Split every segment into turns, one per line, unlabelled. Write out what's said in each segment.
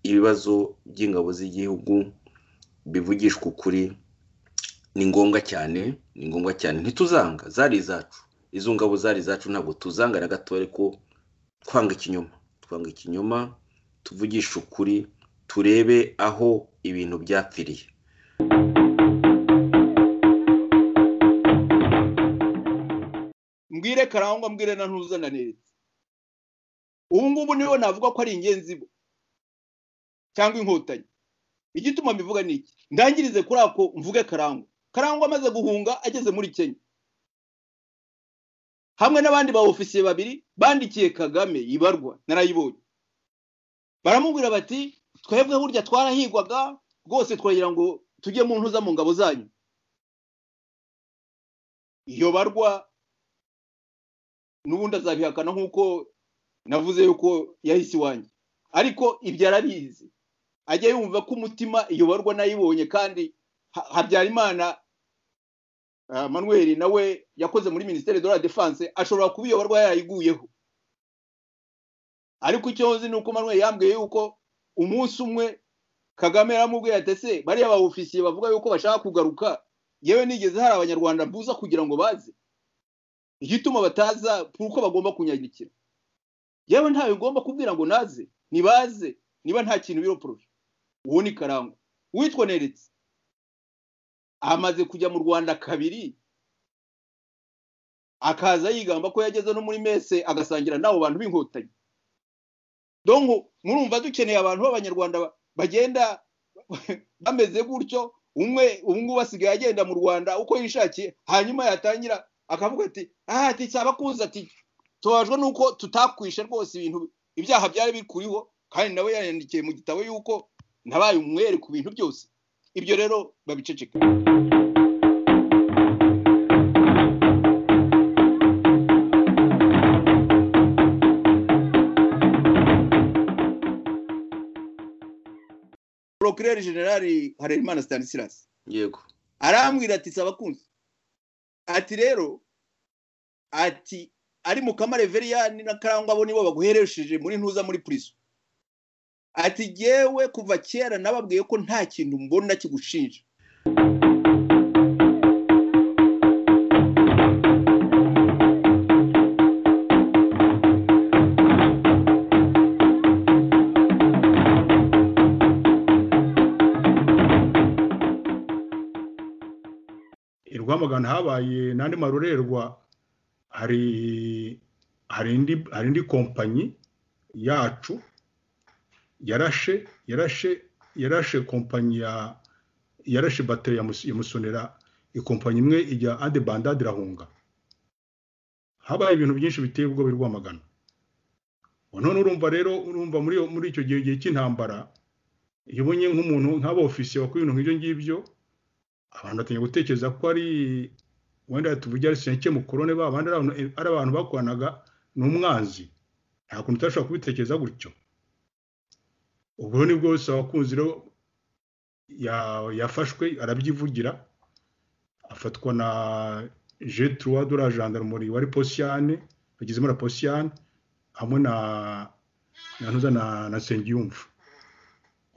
ibibazo by'ingabo z'igihugu bivugishwa ukuri ni ngombwa cyane ni ngombwa cyane ntituzanga zari izacu izo ngabo zari izacu ntabwo tuzanga na gato ariko twanga ikinyoma twanga ikinyoma tuvugishe ukuri turebe aho ibintu byapfiriye
mbwire karangwa mbwire na ntuzana neza ubu ngubu niwe navuga ko ari ingenzi bo cyangwa inkotanyi igituma mbivuga ni iki ndangirize kuri ako mvuge karangwa karangwa amaze guhunga ageze muri kenya hamwe n'abandi ba ofisiye babiri bandikiye kagame ibarwa narayibonye baramubwira bati twebwe burya twarahigwaga rwose twagira ngo tujye mu ntuza mu ngabo zanyu iyo barwa n'ubundi azabihakana nk'uko navuze yuko yahise iwanjye ariko ibyo arabizi ajya yumva ko umutima iyo barwa nayibonye kandi habyarimana manuel nawe yakoze muri minisiteri de la defense ashobora kuba iyo barwa yarayiguyeho ariko icyo nzi ni uko manuel yambwiye yuko umunsi umwe kagame yaramubwiye ati ese bariya ba ofisiye bavuga yuko bashaka kugaruka yewe nigeze hari abanyarwanda buza kugira ngo baze igituma bataza uko bagomba kunyagikira yewe ntawe ugomba kubwira ngo naze nibaze niba nta kintu biro poroje uwo ni karangwa witwoneretse amaze kujya mu rwanda kabiri akaza yigamba ko yageze no muri mese agasangira n'abo bantu b'inkotanyi donko murumva dukeneye abantu b'abanyarwanda bagenda bameze gutyo umwe ubu ngubu asigaye agenda mu rwanda uko yishakiye hanyuma yatangira akavuga ati aha ati cyaba kuza ati tubajwe nuko tutakwishe rwose ibintu ibyaha byari bikuriho kandi nawe yandikiye mu gitabo yuko nabaye umwere ku bintu byose ibyo rero babiceceka procureur general harerimana stanislas
yego
arambwira ati saba kunzi ati rero ati ari mukama reveriyani na karangwa bo nibo baguheresheje muri ntuza muri purizo ati yewe kuva kera nababwiye ko nta kintu mbona kigushinja
i rwamagana habaye n'andi marorerwa hari hari indi kompanyi yacu yarashe yarashe yarashe kompanyi ya yarashe bateri ya musonera ikompanyi imwe ijya andi bandade irahunga habaye ibintu byinshi biteye ubwoba i rwamagana none urumva rero urumva muri icyo gihe gihe cy'intambara iyo ubonye nk'umuntu nk'abofisiye wakora ibintu nk'ibyo ngibyo abantu batangiye gutekereza ko ari wenda tuvuge ari senke mukorone ba bandi ari abantu bakoranaga n'umwanzi nta kuntu utashobora kubitekereza gutyo ubwo ni bwo bose abakunzi rero yafashwe arabyivugira afatwa na jeturuwa de la gendarmerie wari posiyane bagizemo na posiyane hamwe na ntuza na sengiyumva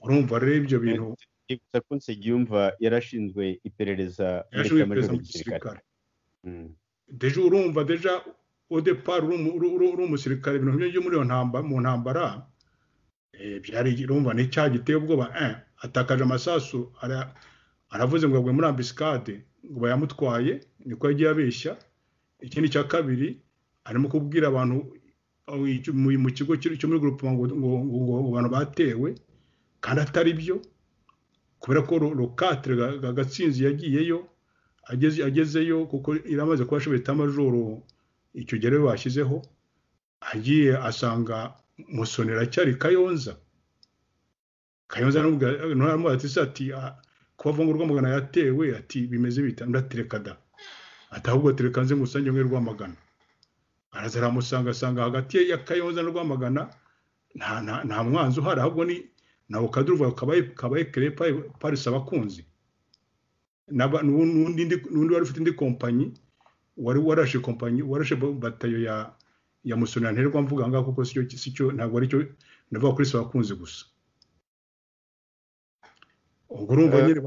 urumva rero ibyo bintu
bivuze ko nsengiyumva yarashinzwe iperereza
yarashinzwe iperereza mu gisirikare deje urumva deja odepari uri umusirikare ibintu byo muri iyo mu ntambara byari urumva ni icyaha giteye ubwoba atakaje amasasu aravuze ngo agwe muri ambisikade ngo bayamutwaye niko yagiye abeshya ikindi cya kabiri arimo kubwira abantu mu kigo cyo muri gurupe ngo abantu batewe kandi atari byo kubera ko rokatire gatsinzi yagiyeyo agezeyo kuko iramaze kuba ashobora itamajoro icyo gihe rero bashyizeho agiye asanga musonera cyari kayonza kayonza ntabwo ati ati kuba avunga rwamagana yatewe ati bimeze bita ndaterekada ati ahubwo tereka nze ngusange mwe rwamagana araza aramusanga asanga hagati ya kayonza na rwamagana nta mwanzi uhari ahubwo ni nabo kaduruva kabaye kere parisi abakunzi n'undi wari ufite indi kompanyi wari warashe kompanyi warashe batayo ya ya musonera nterwa mvuga ngaho kuko si cyo ntabwo ari cyo ndavuga kuri abakunzi gusa
ubwo urumva nyine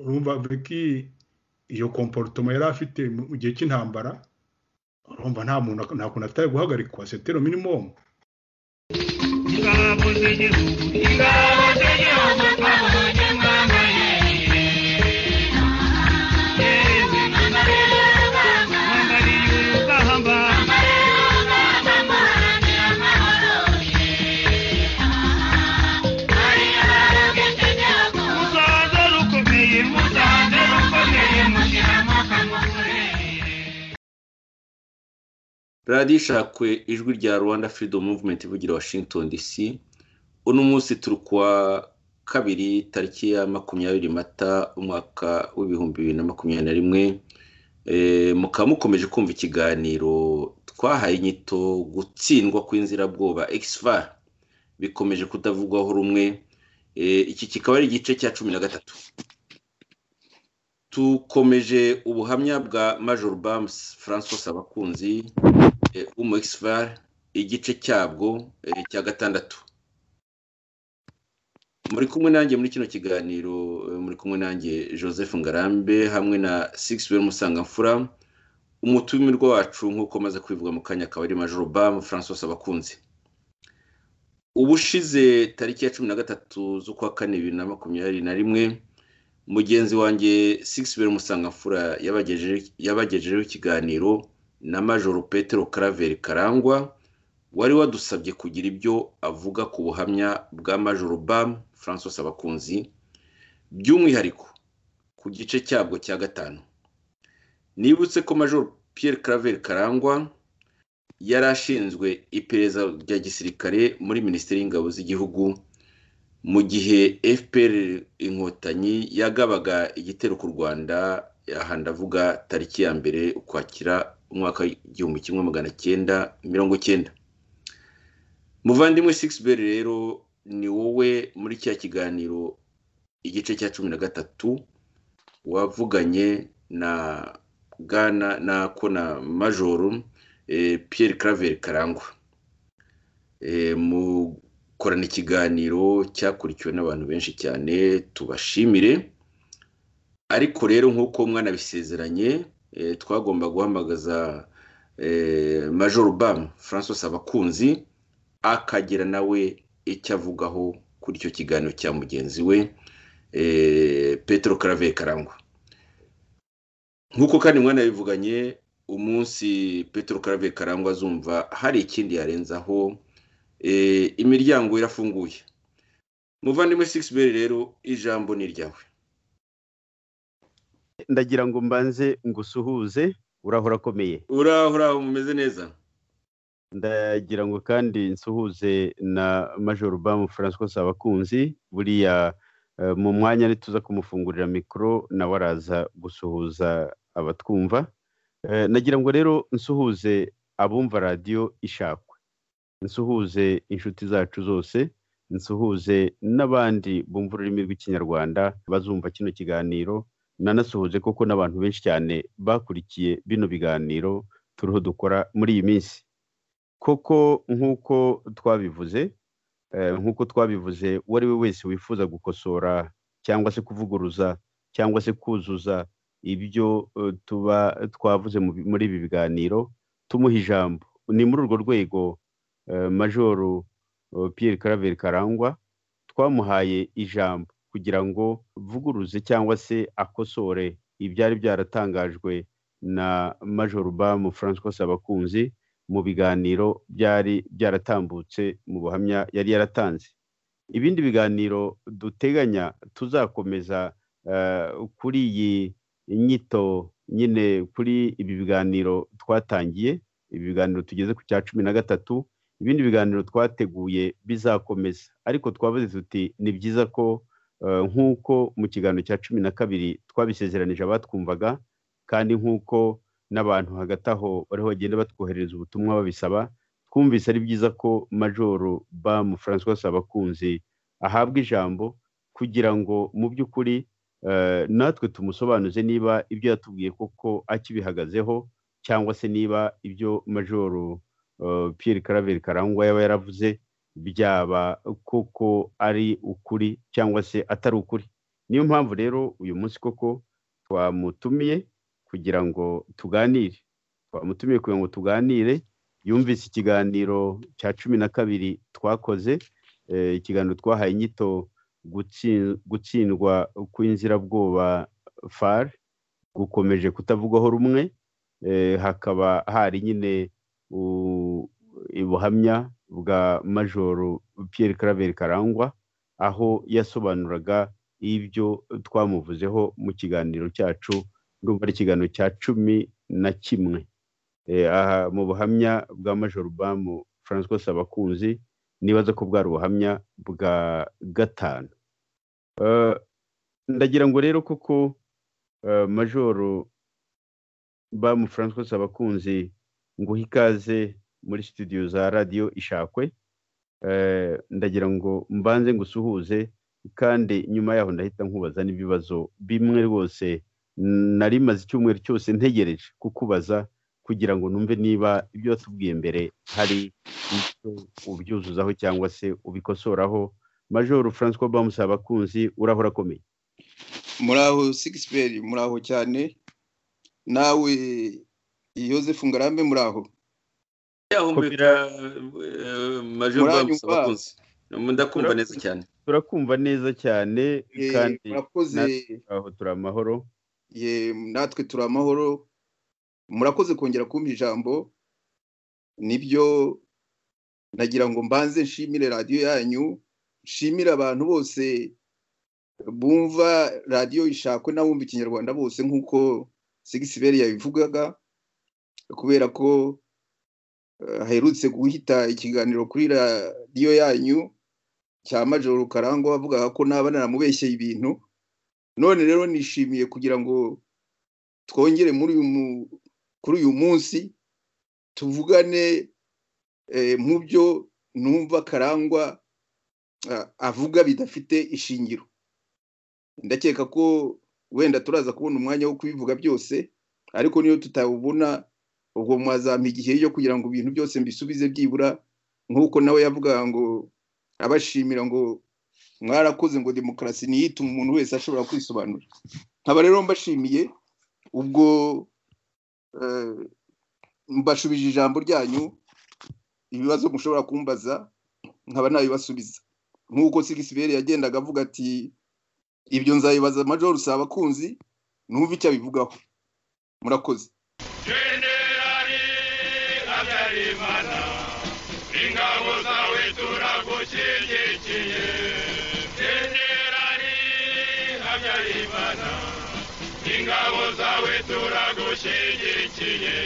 urumva beki iyo komporutoma yari afite mu gihe cy'intambara urumva nta muntu nta kuntu atari guhagarikwa setero minimumu ingabo z'igihugu ingabo z'igihugu twabonye mwambarire yewe mwambarire urugamba mwambarire urugamba mwambarire urugamba muharanira amahoro musanze rukomeye musanze rukomeye mushyiramo akamufure radiyo ishakwe ijwi rya rwanda freedom movement ivugira washington dc uno munsi turi kuwa kabiri tariki ya makumyabiri mata umwaka w'ibihumbi bibiri na makumyabiri na rimwe mukaba mukomeje kumva ikiganiro twahaye inyito gutsindwa kw'inzirabwoba exva bikomeje kutavugwaho rumwe iki kikaba ari igice cya cumi na gatatu tukomeje ubuhamya bwa major bams francois abakunzi w'umu exvar igice cyabwo cya gatandatu muri kumwe nanjye muri kino kiganiro muri kumwe nanjye joseph ngarambe hamwe na sigisiweri musangamfura umutumirwa wacu nk'uko amaze kwivuga mu kanya akaba ari major bam francois abakunzi ubushize tariki ya cumi na gatatu z'ukwa kane bibiri na makumyabiri na rimwe mugenzi wanjye sigisiweri musangamfura yabagejejeho ikiganiro na majoro petero karaveri karangwa wari wadusabye kugira ibyo avuga ku buhamya bwa majoro bamu francois abakunzi by'umwihariko ku gice cyabwo cya gatanu nibutse ko majoro Pierre karaveri karangwa yari ashinzwe iperereza rya gisirikare muri minisiteri y'ingabo z'igihugu mu gihe fpr inkotanyi yagabaga igitero ku rwanda aha ndavuga tariki ya mbere ukwakira umwaka w'igihumbi kimwe magana cyenda mirongo cyenda muvandimwe sikisiberi rero ni wowe muri cya kiganiro igice cya cumi na gatatu wavuganye na bwana na kona majoro Pierre karaveri karangwa mukorana ikiganiro cyakurikiwe n'abantu benshi cyane tubashimire ariko rero nk'uko mwanabisezeranye twagomba guhamagaza major bamu francois abakunzi akagira nawe icyo avugaho kuri icyo kiganiro cya mugenzi we petero karave karangwa nk'uko kandi mwana bivuganye umunsi petero karave karangwa azumva hari ikindi yarenzaho imiryango irafunguye muvandimwe sikisiberi rero ijambo ni iryawe
ndagira ngo mbanze ngusuhuze urahora akomeye
urahora umeze neza
ndagira ngo kandi nsuhuze na major bamu francois abakunzi buriya mu mwanya ntituza kumufungurira mikoro nawe araza gusuhuza abatwumva nagira ngo rero nsuhuze abumva radiyo ishakwe nsuhuze inshuti zacu zose nsuhuze n'abandi bumva ururimi rw'ikinyarwanda bazumva kino kiganiro nanasuhuje koko n'abantu benshi cyane bakurikiye bino biganiro turiho dukora muri iyi minsi koko nk'uko twabivuze nk'uko twabivuze uwo ari we wese wifuza gukosora cyangwa se kuvuguruza cyangwa se kuzuza ibyo tuba twavuze muri ibi biganiro tumuha ijambo ni muri urwo rwego majoru Pierre karaveri karangwa twamuhaye ijambo kugira ngo vuguruze cyangwa se akosore ibyari byaratangajwe na major bamu francois abakunzi mu biganiro byari byaratambutse mu buhamya yari yaratanze ibindi biganiro duteganya tuzakomeza kuri iyi nyito nyine kuri ibi biganiro twatangiye ibi biganiro tugeze ku cya cumi na gatatu ibindi biganiro twateguye bizakomeza ariko twavuze tuti ni byiza ko nk'uko mu kiganiro cya cumi na kabiri twabisezeranije abatwumvaga kandi nk'uko n'abantu hagati aho bariho bagenda batwoherereza ubutumwa babisaba twumvise ari byiza ko majoro bamu francois abakunzi ahabwa ijambo kugira ngo mu by'ukuri natwe tumusobanuze niba ibyo yatubwiye koko akibihagazeho cyangwa se niba ibyo majoro Pierre karaveri karangwa yaba yaravuze byaba koko ari ukuri cyangwa se atari ukuri niyo mpamvu rero uyu munsi koko twamutumiye kugira ngo tuganire twamutumiye kugira ngo tuganire yumvise ikiganiro cya cumi na kabiri twakoze ikiganiro twahaye inyito gutsindwa kw'inzirabwoba fare gukomeje kutavugwaho rumwe hakaba hari nyine ubuhamya bwa majoro Pierre Claver karangwa aho yasobanuraga ibyo twamuvuzeho mu kiganiro cyacu ndumva ari ikiganiro cya cumi na kimwe aha mu buhamya bwa majoro bamu francois sabakunzi nibaza ko bwari ubuhamya bwa gatanu ndagira ngo rero kuko majoro bamu francois sabakunzi nguhe ikaze muri studio za radiyo ishakwe ndagira ngo mbanze ngo usuhuze kandi nyuma yaho ndahita nkubaza n'ibibazo bimwe rwose nari maze icyumweru cyose ntegereje kukubaza kugira ngo numve niba ibyo watubwiye mbere hari icyo ubyuzuzaho cyangwa se ubikosoraho majoro francois bamusa abakunzi uraho urakomeye
muraho sigisiperi muraho cyane nawe yosefu ngarambe muraho
yahumbira majoro bamusa abakunzi ndakumva neza cyane
turakumva neza cyane kandi aho turi amahoro
natwe turi amahoro murakoze kongera kumpa ijambo nibyo nagira ngo mbanze nshimire radiyo yanyu nshimire abantu bose bumva radiyo ishakwe n'abumva ikinyarwanda bose nk'uko sigisiberi yabivugaga kubera ko haherutse guhita ikiganiro kuri radiyo yanyu cya majoro karangwa bavugaga ko naba naramubeshyeye ibintu none rero nishimiye kugira ngo twongere muri uyu kuri uyu munsi tuvugane mu byo numva karangwa avuga bidafite ishingiro ndakeka ko wenda turaza kubona umwanya wo kubivuga byose ariko niyo tutawubona ubwo mwazampa igihe yo kugira ngo ibintu byose mbisubize byibura nk'uko nawe yavugaga ngo abashimira ngo mwarakoze ngo demokarasi ntiyitume umuntu wese ashobora kwisobanura nkaba rero mbashimiye ubwo mbashubije ijambo ryanyu ibibazo mushobora kumbaza nkaba nabibasubiza nk'uko sigisiberi yagendaga avuga ati ibyo nzabibaza amajoro si abakunzi numve icyo abivugaho murakoze ingabo zawe turagushyigikiye generali habyarimana ingabo zawe turagushyigikiye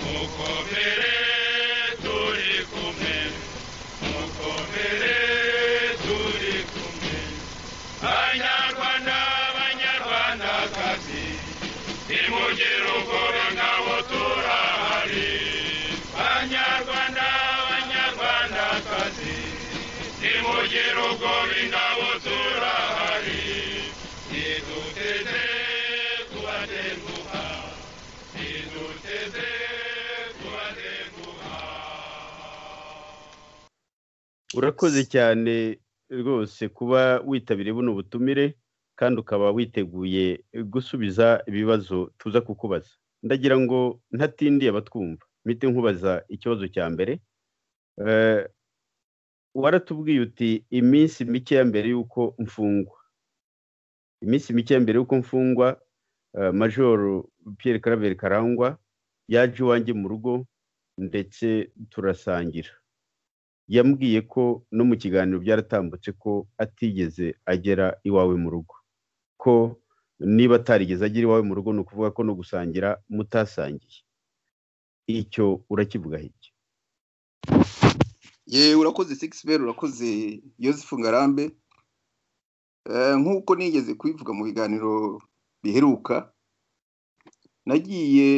mukomere turi kumwe mukomere turi kumwe banyarwanda banyarwandakazi nimugire ubwoba ngabo turahari banyarwanda banyarwandakazi nimugire ubwoba ingabo turahari niduteze kubatenguha niduteze kubatenguha
urakoze cyane rwose kuba witabiriye buno butumire kandi ukaba witeguye gusubiza ibibazo tuza kukubaza ndagira ngo ntatindiye abatwumva mpite nkubaza ikibazo cya mbere waratubwiye uti iminsi mike ya mbere y'uko mfungwa iminsi mike ya mbere y'uko mfungwa majoro Pierre Claver karangwa yaje iwanjye mu rugo ndetse turasangira yambwiye ko no mu kiganiro byaratambutse ko atigeze agera iwawe mu rugo ko niba atarigeze agera iwawe mu rugo ni ukuvuga ko no gusangira mutasangiye icyo urakivugaho iki
yewe urakoze sigisiberi urakoze yosefu ngarambe nk'uko nigeze kubivuga mu biganiro biheruka nagiye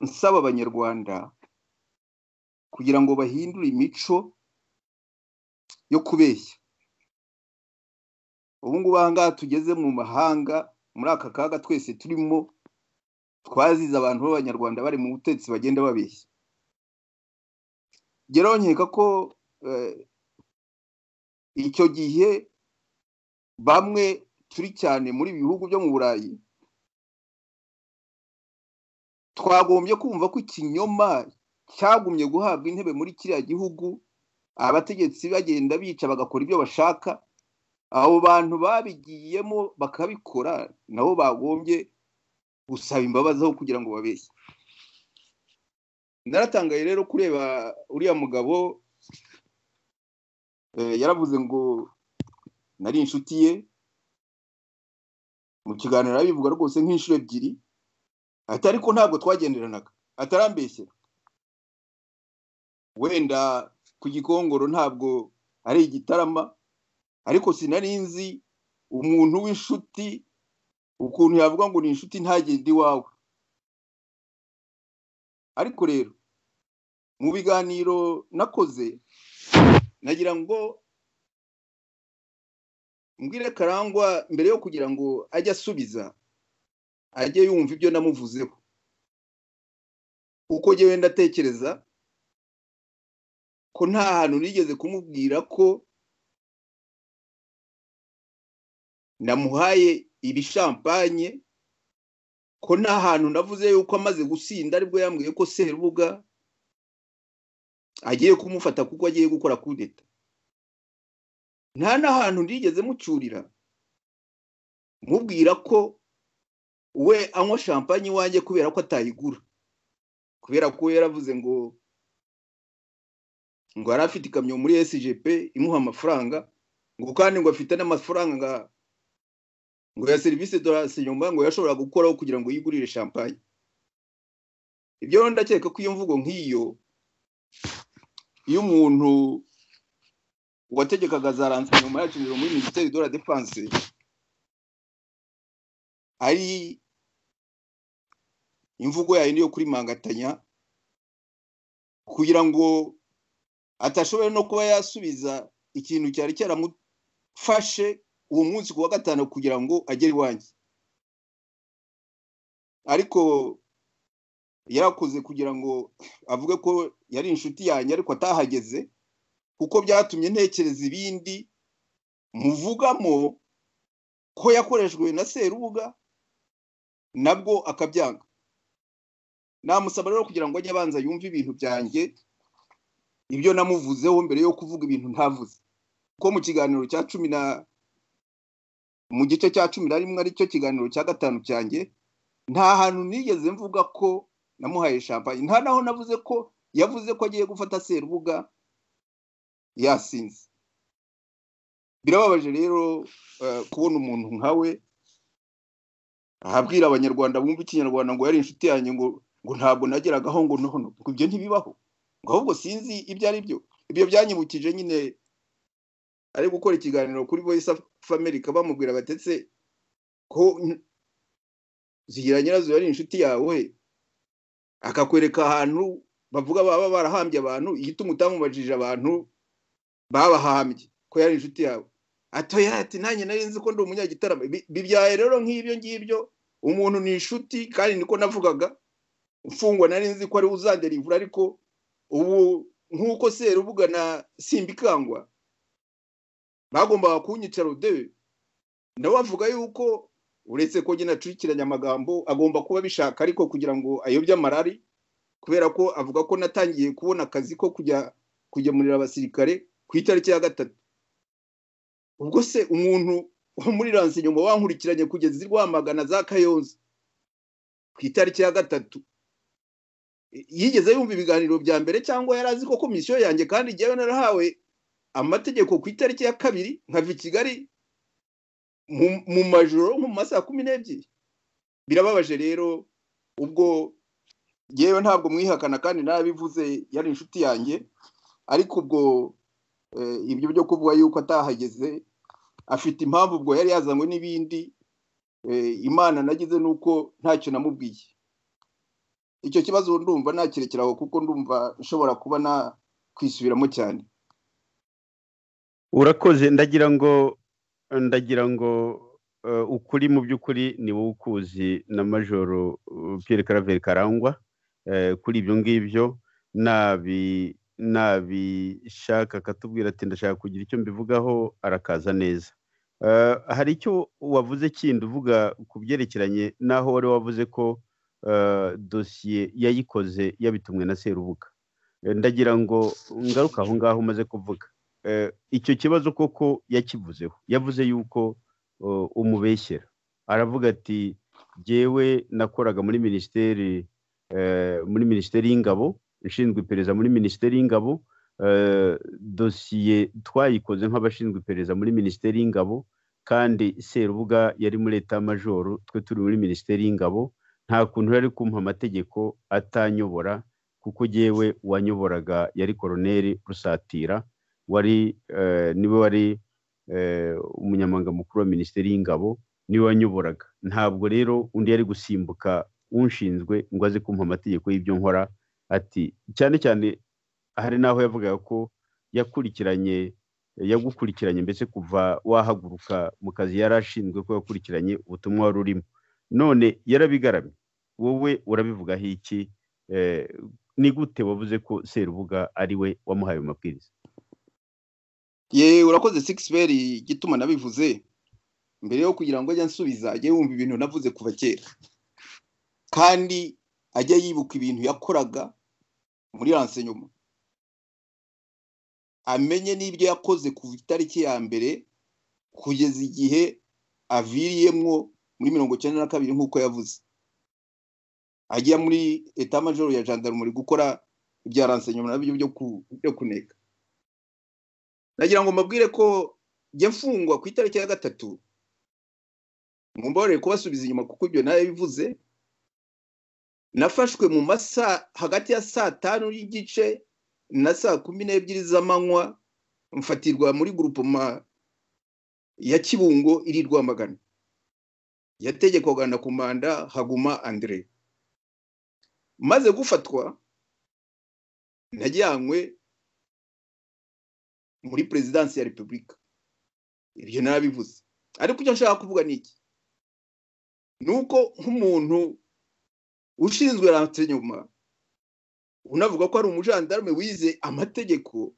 nsaba abanyarwanda kugira ngo bahindure imico yo kubeshya ubu ngubu ahangaha tugeze mu mahanga muri aka kaga twese turimo twazize abantu b'abanyarwanda bari mu butetsi bagenda babeshya nkeka ko icyo gihe bamwe turi cyane muri ibi bihugu byo mu burayi twagombye kumva ko ikinyoma cyagumye guhabwa intebe muri kiriya gihugu abategetsi bagenda bica bagakora ibyo bashaka abo bantu babigiyemo bakabikora nabo bagombye gusaba imbabazi aho kugira ngo babeshye naratangaye rero kureba uriya mugabo yaravuze ngo nari inshuti ye mu kiganiro arabivuga rwose nk'inshuro ebyiri ati ariko ntabwo twagenderanaga atarambeshyera wenda ku gikongoro ntabwo ari igitarama ariko sinari nzi umuntu w'inshuti ukuntu yavuga ngo ni inshuti ntagende iwawe ariko rero mu biganiro nakoze nagira ngo mbwire karangwa mbere yo kugira ngo ajye asubiza ajye yumva ibyo namuvuzeho uko njye wenda atekereza ko nta hantu nigeze kumubwira ko namuhaye ibishampanye ko nta hantu navuze yuko amaze gusinda aribwo yambwiye ko serubuga agiye kumufata kuko agiye gukora kudeta nta n'ahantu nigeze mucyurira mubwira ko we anywa shampanye iwanjye kubera ko atayigura kubera ko we yaravuze ngo ngo yari afite ikamyo muri SGP imuha amafaranga ngo kandi ngo afite n'amafaranga ngo ya serivisi dorasinyoma ngo yashobora gukoraho kugira ngo yigurire shampanye ibyo rero ndakeka ko iyo mvugo nk'iyo iyo umuntu wategekaga za ransinyoma yacinjira muri minisiteri de la defanse ari imvugo yayo niyo kuri mangatanya kugira ngo atashoboye no kuba yasubiza ikintu cyari cyaramufashe uwo munsi ku wa gatanu kugira ngo agere iwanjye ariko yarakoze kugira ngo avuge ko yari inshuti yanjye ariko atahageze kuko byatumye ntekereza ibindi muvugamo ko yakoreshejwe na serubuga nabwo akabyanga namusaba rero kugira ngo ajye abanza yumve ibintu byanjye ibyo namuvuzeho mbere yo kuvuga ibintu ntavuze kuko mu kiganiro cya cumi na mu gice cya cumi na rimwe aricyo kiganiro cya gatanu cyanjye nta hantu nigeze mvuga ko namuhaye shampanye nta naho navuze ko yavuze ko agiye gufata serubuga yasinze birababaje rero kubona umuntu nkawe abwira abanyarwanda bumva ikinyarwanda ngo yari inshuti yanjye ngo ngo ntabwo nageragaho ngo noho ngo ibyo ntibibaho ngo ahubwo sinzi ibyo ari byo ibyo byanyibukije nyine ari gukora ikiganiro kuri voice of america bamubwira batetse ko zigira nyirazo yari inshuti yawe akakwereka ahantu bavuga baba barahambye abantu igituma utamubajije abantu babahambye ko yari inshuti yawe atoya ati nanjye nari nzi ko ndi umunyagitaramo bibyaye rero nk'ibyo ngibyo umuntu ni inshuti kandi niko navugaga mfungwa nari nzi ko ari uzanderivura ariko ubu nk'uko serubuga na simbikangwa bagombaga kunyicara udewe nawe avuga yuko uretse ko nyine acurikiranya amagambo agomba kuba abishaka ariko kugira ngo ayobye amarari kubera ko avuga ko natangiye kubona akazi ko kujya kugemurira abasirikare ku itariki ya gatatu ubwo se umuntu wo muri nyuma wankurikiranye kugeza rwamagana za kayonza ku itariki ya gatatu yigeze yumva ibiganiro bya mbere cyangwa yari azi ko komisiyo yanjye kandi njyewe narahawe amategeko ku itariki ya kabiri nkava i kigali mu majoro mu masaha kumi n'ebyiri birababaje rero ubwo yewe ntabwo mwihakana kandi narabivuze yari inshuti yanjye ariko ubwo ibyo byo kuvuga yuko atahageze afite impamvu ubwo yari yazanywe n'ibindi imana nagize nuko ntacyo namubwiye icyo kibazo ndumva nakirekeraho kuko ndumva nshobora kuba nakwisubiramo cyane
urakoze ndagira ngo ndagira ngo ukuri mu by'ukuri ni wowe ukuzi na majoro Pierre karaveri karangwa kuri ibyo ngibyo nabishaka akatubwira ati ndashaka kugira icyo mbivugaho arakaza neza hari icyo wavuze kindi uvuga ku byerekeranye n'aho wari wavuze ko dosiye yayikoze yabitumwe na serubuga ndagira ngo ngaruka aho ngaho umaze kuvuga icyo kibazo koko yakivuzeho yavuze yuko umubeshyera aravuga ati jyewe nakoraga muri minisiteri muri minisiteri y'ingabo ishinzwe iperereza muri minisiteri y'ingabo dosiye twayikoze nk'abashinzwe iperereza muri minisiteri y'ingabo kandi serubuga yari muri etamajoro twe turi muri minisiteri y'ingabo nta kuntu yari kumpa amategeko atanyobora kuko yewe wanyoboraga yari koroneri rusatira wari niwe wari umunyamabanga mukuru wa minisiteri y'ingabo niwe wanyoboraga ntabwo rero undi yari gusimbuka unshinzwe ngo aze kumpa amategeko y'ibyo nkora ati cyane cyane hari n'aho yavugaga ko yakurikiranye yagukurikiranye mbese kuva wahaguruka mu kazi yari ashinzwe ko yakurikiranye ubutumwa wari urimo none yarabigaramye wowe urabivugaho iki ni gute wavuze ko serubuga ari we wamuhaye amabwiriza
ye urakoze sikisiberi igituma nabivuze mbere yo kugira ngo ajye ansubiza ajye yumva ibintu navuze kuva kera kandi ajya yibuka ibintu yakoraga muri nyuma amenye n'ibyo yakoze ku itariki ya mbere kugeza igihe aviriyemwo muri mirongo icyenda na kabiri nk'uko yavuze ajya muri etamajoro ya jandarumuri gukora ibya nyuma nabyo byo kuneka nagira ngo mbabwire ko jya mfungwa ku itariki ya gatatu mumbabarire kubasubiza inyuma kuko ibyo nayo bivuze nafashwe mu masaha hagati ya saa tanu n'igice na saa kumi n'ebyiri z'amanywa mfatirwa muri gurupoma ya kibungo iri rwamagana yategekwaga na kumanda haguma andire maze gufatwa najyanywe muri perezidansi ya repubulika ibyo narabivuze ariko icyo nshaka kuvuga ni iki ni uko nk'umuntu ushinzwe rante nyuma unavuga ko ari umujandarume wize amategeko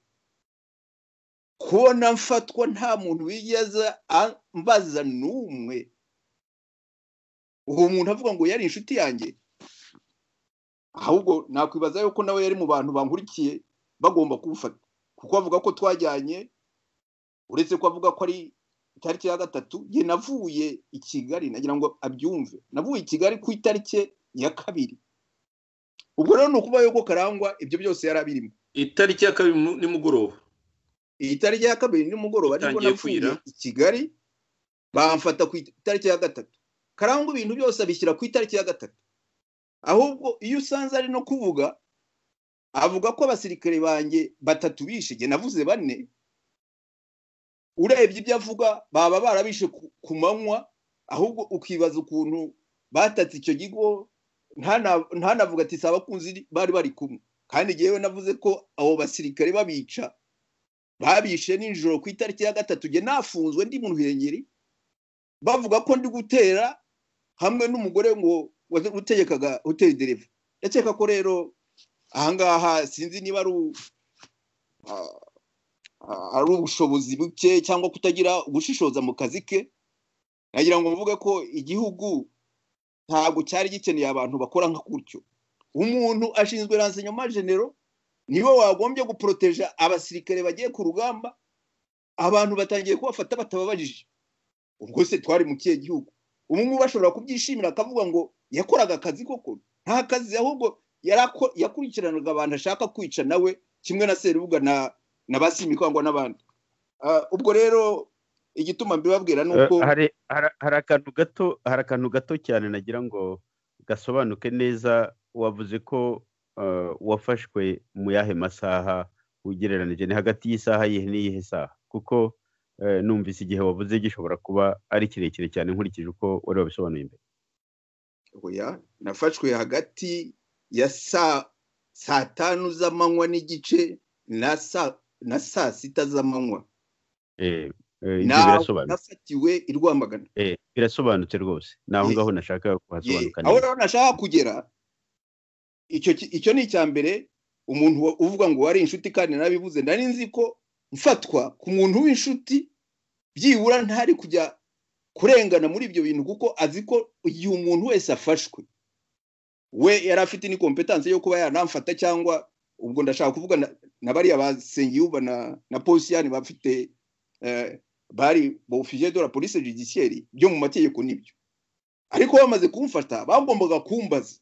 kubona mfatwa nta muntu wigeze ambaza n'umwe uwo muntu avuga ngo yari inshuti yanjye ahubwo nakwibaza yuko nawe yari mu bantu bankurikiye bagomba kubufata kuko avuga ko twajyanye uretse ko avuga ko ari itariki ya gatatu ye navuye i kigali nagira ngo abyumve navuye i kigali ku itariki ya kabiri ubwo rero ni ukuba yuko karangwa ibyo byose yari abirimo
itariki ya kabiri nimugoroba
iyi tariki ya kabiri nimugoroba ariko navuye i kigali bamfata ku itariki ya gatatu karangwa ibintu byose abishyira ku itariki ya gatatu ahubwo iyo usanze ari no kuvuga avuga ko abasirikare banjye batatu bishe jye navuze bane urebye ibyo avuga baba barabishe ku manywa ahubwo ukibaza ukuntu batatse icyo kigo ntanavuga ati si abakunzi bari bari kumwe kandi yewe navuze ko abo basirikare babica babishe nijoro ku itariki ya gatatu jye nafunzwe ndi mu ruhengeri bavuga ko ndi gutera hamwe n'umugore ngo utegekaga hoteli dereva ndakeka ko rero ahangaha sinzi niba ari ari ubushobozi buke cyangwa kutagira ubushishoza mu kazi ke nagira ngo mvuge ko igihugu ntabwo cyari gikeneye abantu bakora nka gutyo umuntu ashinzwe genero niwe wagombye guporoteja abasirikare bagiye ku rugamba abantu batangiye kubafata batababajije ubwo se twari mu kihe gihugu ubu ngubu bashobora kubyishimira akavuga ngo yakoraga akazi koko nta kazi ahubwo yakurikiranaga abantu ashaka kwica nawe kimwe na serubuga na na basimikangwa n'abandi ubwo rero igituma mbibabwira ni uko
hari akantu gato hari akantu gato cyane nagira ngo gasobanuke neza wavuze ko wafashwe mu yahe masaha ugereranije ni hagati y'isaha yihe n'iyihe saha kuko numvise igihe wavuze gishobora kuba ari kirekire cyane nkurikije uko wari wabisobanuye imbere
nafashwe hagati ya saa tanu z'amanywa n'igice na saa sita z'amanywa nafatiwe i rwamagana
birasobanutse rwose ni aho ngaho nashaka kuhasobanukana
aho rero nashaka kugera icyo ni icya mbere umuntu uvuga ngo wari inshuti kandi nabibuze nari nzi ko mfatwa ku muntu w'inshuti byibura ntari kujya kurengana muri ibyo bintu kuko azi ko igihe umuntu wese afashwe we yari afite ni kompetanse yo kuba yanamfata cyangwa ubwo ndashaka kuvuga na bariya basengiyuba na posiyani bafite bari bofiye de la police judiciaire byo mu mategeko nibyo ariko bamaze kumfata bagombaga kumbaza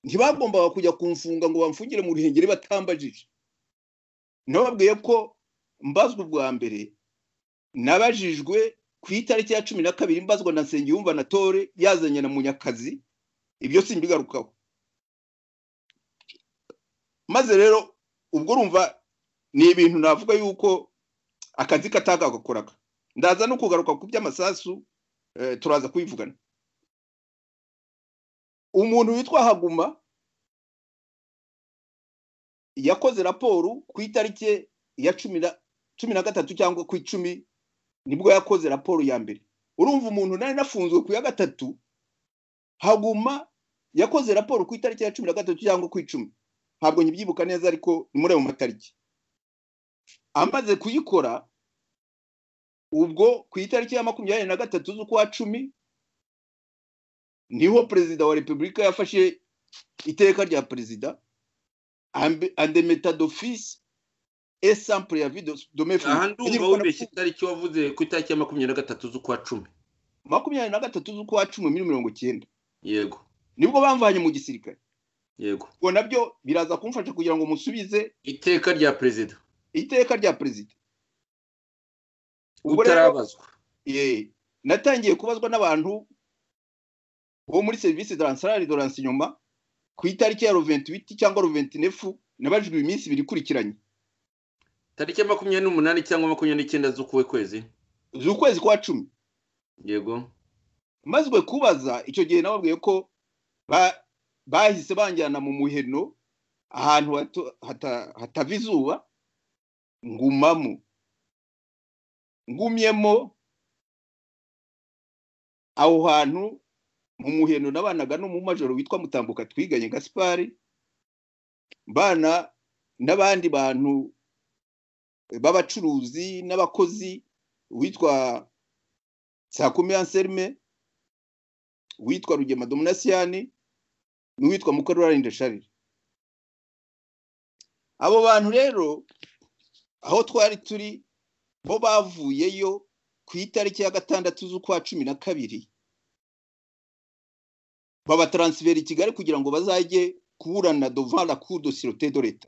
ntibagombaga kujya kumfunga ngo bamfungire mu ruhengeri batambajije nababwiye ko mbazwa ubwa mbere nabajijwe ku itariki ya cumi na kabiri mbazwa na nsengiyumva na tore yazanye na munyakazi ibyo si mbigarukaho maze rero ubwo urumva ni ibintu navuga yuko akazi katagakoraga ndaza no kugaruka ku by'amasasu turaza kubivugana umuntu witwa haguma yakoze raporo ku itariki ya cumi na gatatu cyangwa ku icumi nibwo yakoze raporo ya mbere urumva umuntu nari nafunzwe ku ya gatatu haguma yakoze raporo ku itariki ya cumi na gatatu cyangwa ku icumi ntabwo nyibyibuka neza ariko ni muri ayo matariki amaze kuyikora ubwo ku itariki ya makumyabiri na gatatu z'ukwa cumi niho perezida wa repubulika yafashe iteka rya perezida andemeta d'office et sans préavis de mefu
aha ndumva wubeshye itariki wavuze ku itariki ya makumyabiri na gatatu z'ukwa cumi
makumyabiri na gatatu z'ukwa cumi muri mirongo icyenda
yego
nibwo bamvanye mu gisirikare
yego
ubwo nabyo biraza kumfasha kugira ngo musubize
iteka rya perezida
iteka rya perezida
utarabazwa
natangiye kubazwa n'abantu uwo muri serivisi taransarari doranse inyuma ku itariki ya ruventi biti cyangwa ruventi nefu nabajijwe iminsi ibiri ikurikiranye
tariki ya makumyabiri n'umunani cyangwa makumyabiri n'icyenda z'ukuwe kwezi
z'ukwezi kwa cumi
yego
mazwe kubaza icyo gihe nababwiye ko bahise banjyana mu muheno ahantu hatava izuba ngumamo ngumyemo aho hantu mu muheno nabanaga n'umumajoro witwa mutambuka twiganye gaspari mbana n'abandi bantu b'abacuruzi n'abakozi witwa sakumi anselme witwa rugema dominasiyani n'uwitwa mukarurari ndasharire abo bantu rero aho twari turi bo bavuyeyo ku itariki ya gatandatu z'ukwa cumi na kabiri babataransifera i kigali kugira ngo bazajye kuburana dova la cour de sirote de leta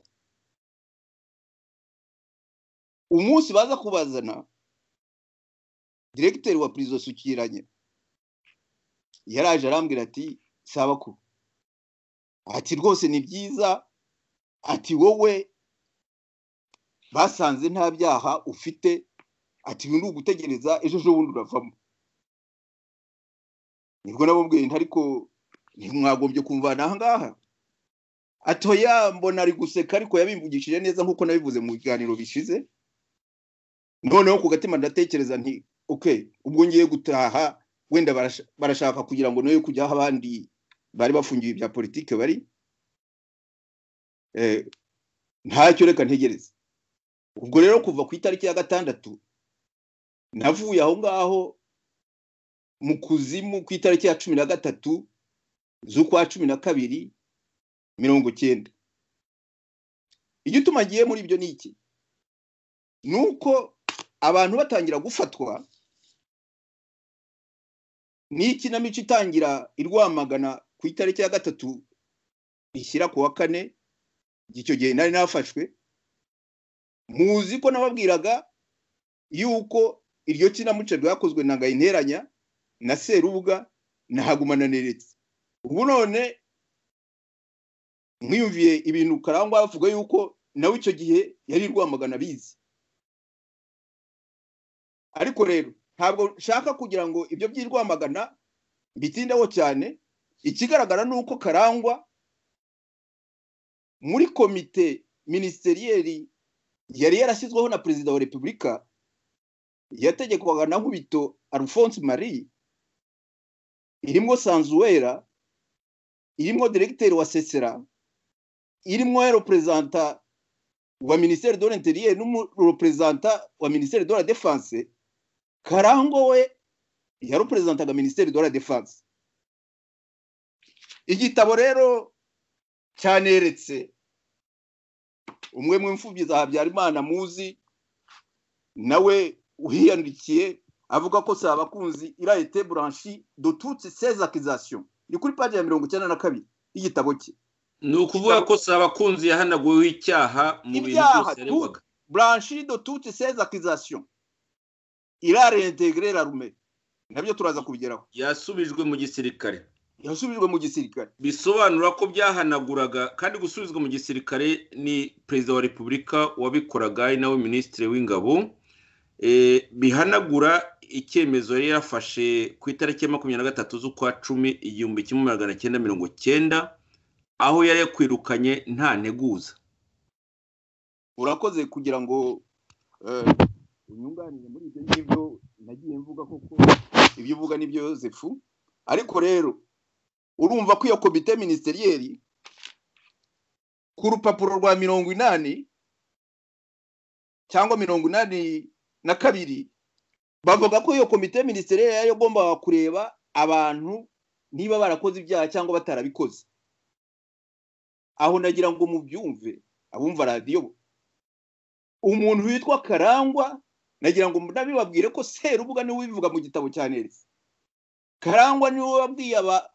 umunsi baza kubazana diregiteri wa purizo sukiranye yaraje arambwira ati sabakuru ati rwose ni byiza ati wowe basanze nta byaha ufite ati uyu ni ugutegereza ejo bundi uravamo nibwo nababwiye ntariko ntimwagombye kumvana aha ngaha atoya mbona ari guseka ariko yabimbugishije neza nk'uko nabivuze mu biganiro bishize noneho ku gatima ndatekereza nti oke ubwo ngiye gutaha wenda barashaka kugira ngo noye kujya aho abandi bari bafungiwe ibya politiki bari ntacyo reka ntegereze ubwo rero kuva ku itariki ya gatandatu navuye aho ngaho mu kuzimu ku itariki ya cumi na gatatu z'ukwa cumi na kabiri mirongo icyenda igituma agiye muri ibyo ni iki ni uko abantu batangira gufatwa n'ikinamico itangira irwamagana ku itariki ya gatatu ishyira ku wa kane icyo gihe nari nafashwe muzi ko nababwiraga yuko iryo kinamico ryakozwe na gahinteranya na serubuga na hagumana neretse ubu none mwiyumviye ibintu karangwa bavuga yuko nawe icyo gihe yari rwamagana abizi ariko rero ntabwo nshaka kugira ngo ibyo by'irwamagana bitindaho cyane ikigaragara ni uko karangwa muri komite minisiteriyeri yari yarashyizweho na perezida wa repubulika yategekwaga na nkubito alphonse marie irimo sanzuwera irimo diregiteri wa sesera irimo reperezanta wa minisiteri do l'interieur n'umureperezanta wa minisiteri do la defense karango we yaruperezidantaga minisiteri do la defanse igitabo rero cyaneretse umwe mu mfubyi za habyarimana muzi nawe uhiyandikiye avuga ko saba kunzi irayete buranshi dututse sezakizasiyo ni kuri paji ya mirongo icyenda na kabiri y'igitabo cye
ni ukuvuga ko saba kunzi yahanaguweho icyaha mu bintu byose aregwaga
buranshi dututse sezakizasiyo irarentegere rarume nabyo turaza kubigeraho
yasubijwe mu gisirikare
yasubijwe mu gisirikare
bisobanura ko byahanaguraga kandi gusubizwa mu gisirikare ni perezida wa repubulika wabikoraga ari nawe minisitiri w'ingabo bihanagura icyemezo yari yafashe ku itariki ya makumyabiri na gatatu z'ukwa cumi igihumbi kimwe magana cyenda mirongo cyenda aho yari yakwirukanye nta nteguza
urakoze kugira ngo unyunganire muri ibyo ngibyo nagiye mvuga koko ibyo uvuga nibyo yosefu ariko rero urumva ko iyo komite minisiteriyeri ku rupapuro rwa mirongo inani cyangwa mirongo inani na kabiri bavuga ko iyo komite minisiteriyeri yari igomba kureba abantu niba barakoze ibyaha cyangwa batarabikoze aho nagira ngo mubyumve abumva radiyo umuntu witwa karangwa nagira ngo nabibabwire ko serubuga niwe ubivuga mu gitabo cya nerisi karangwa niwe wabwiye aba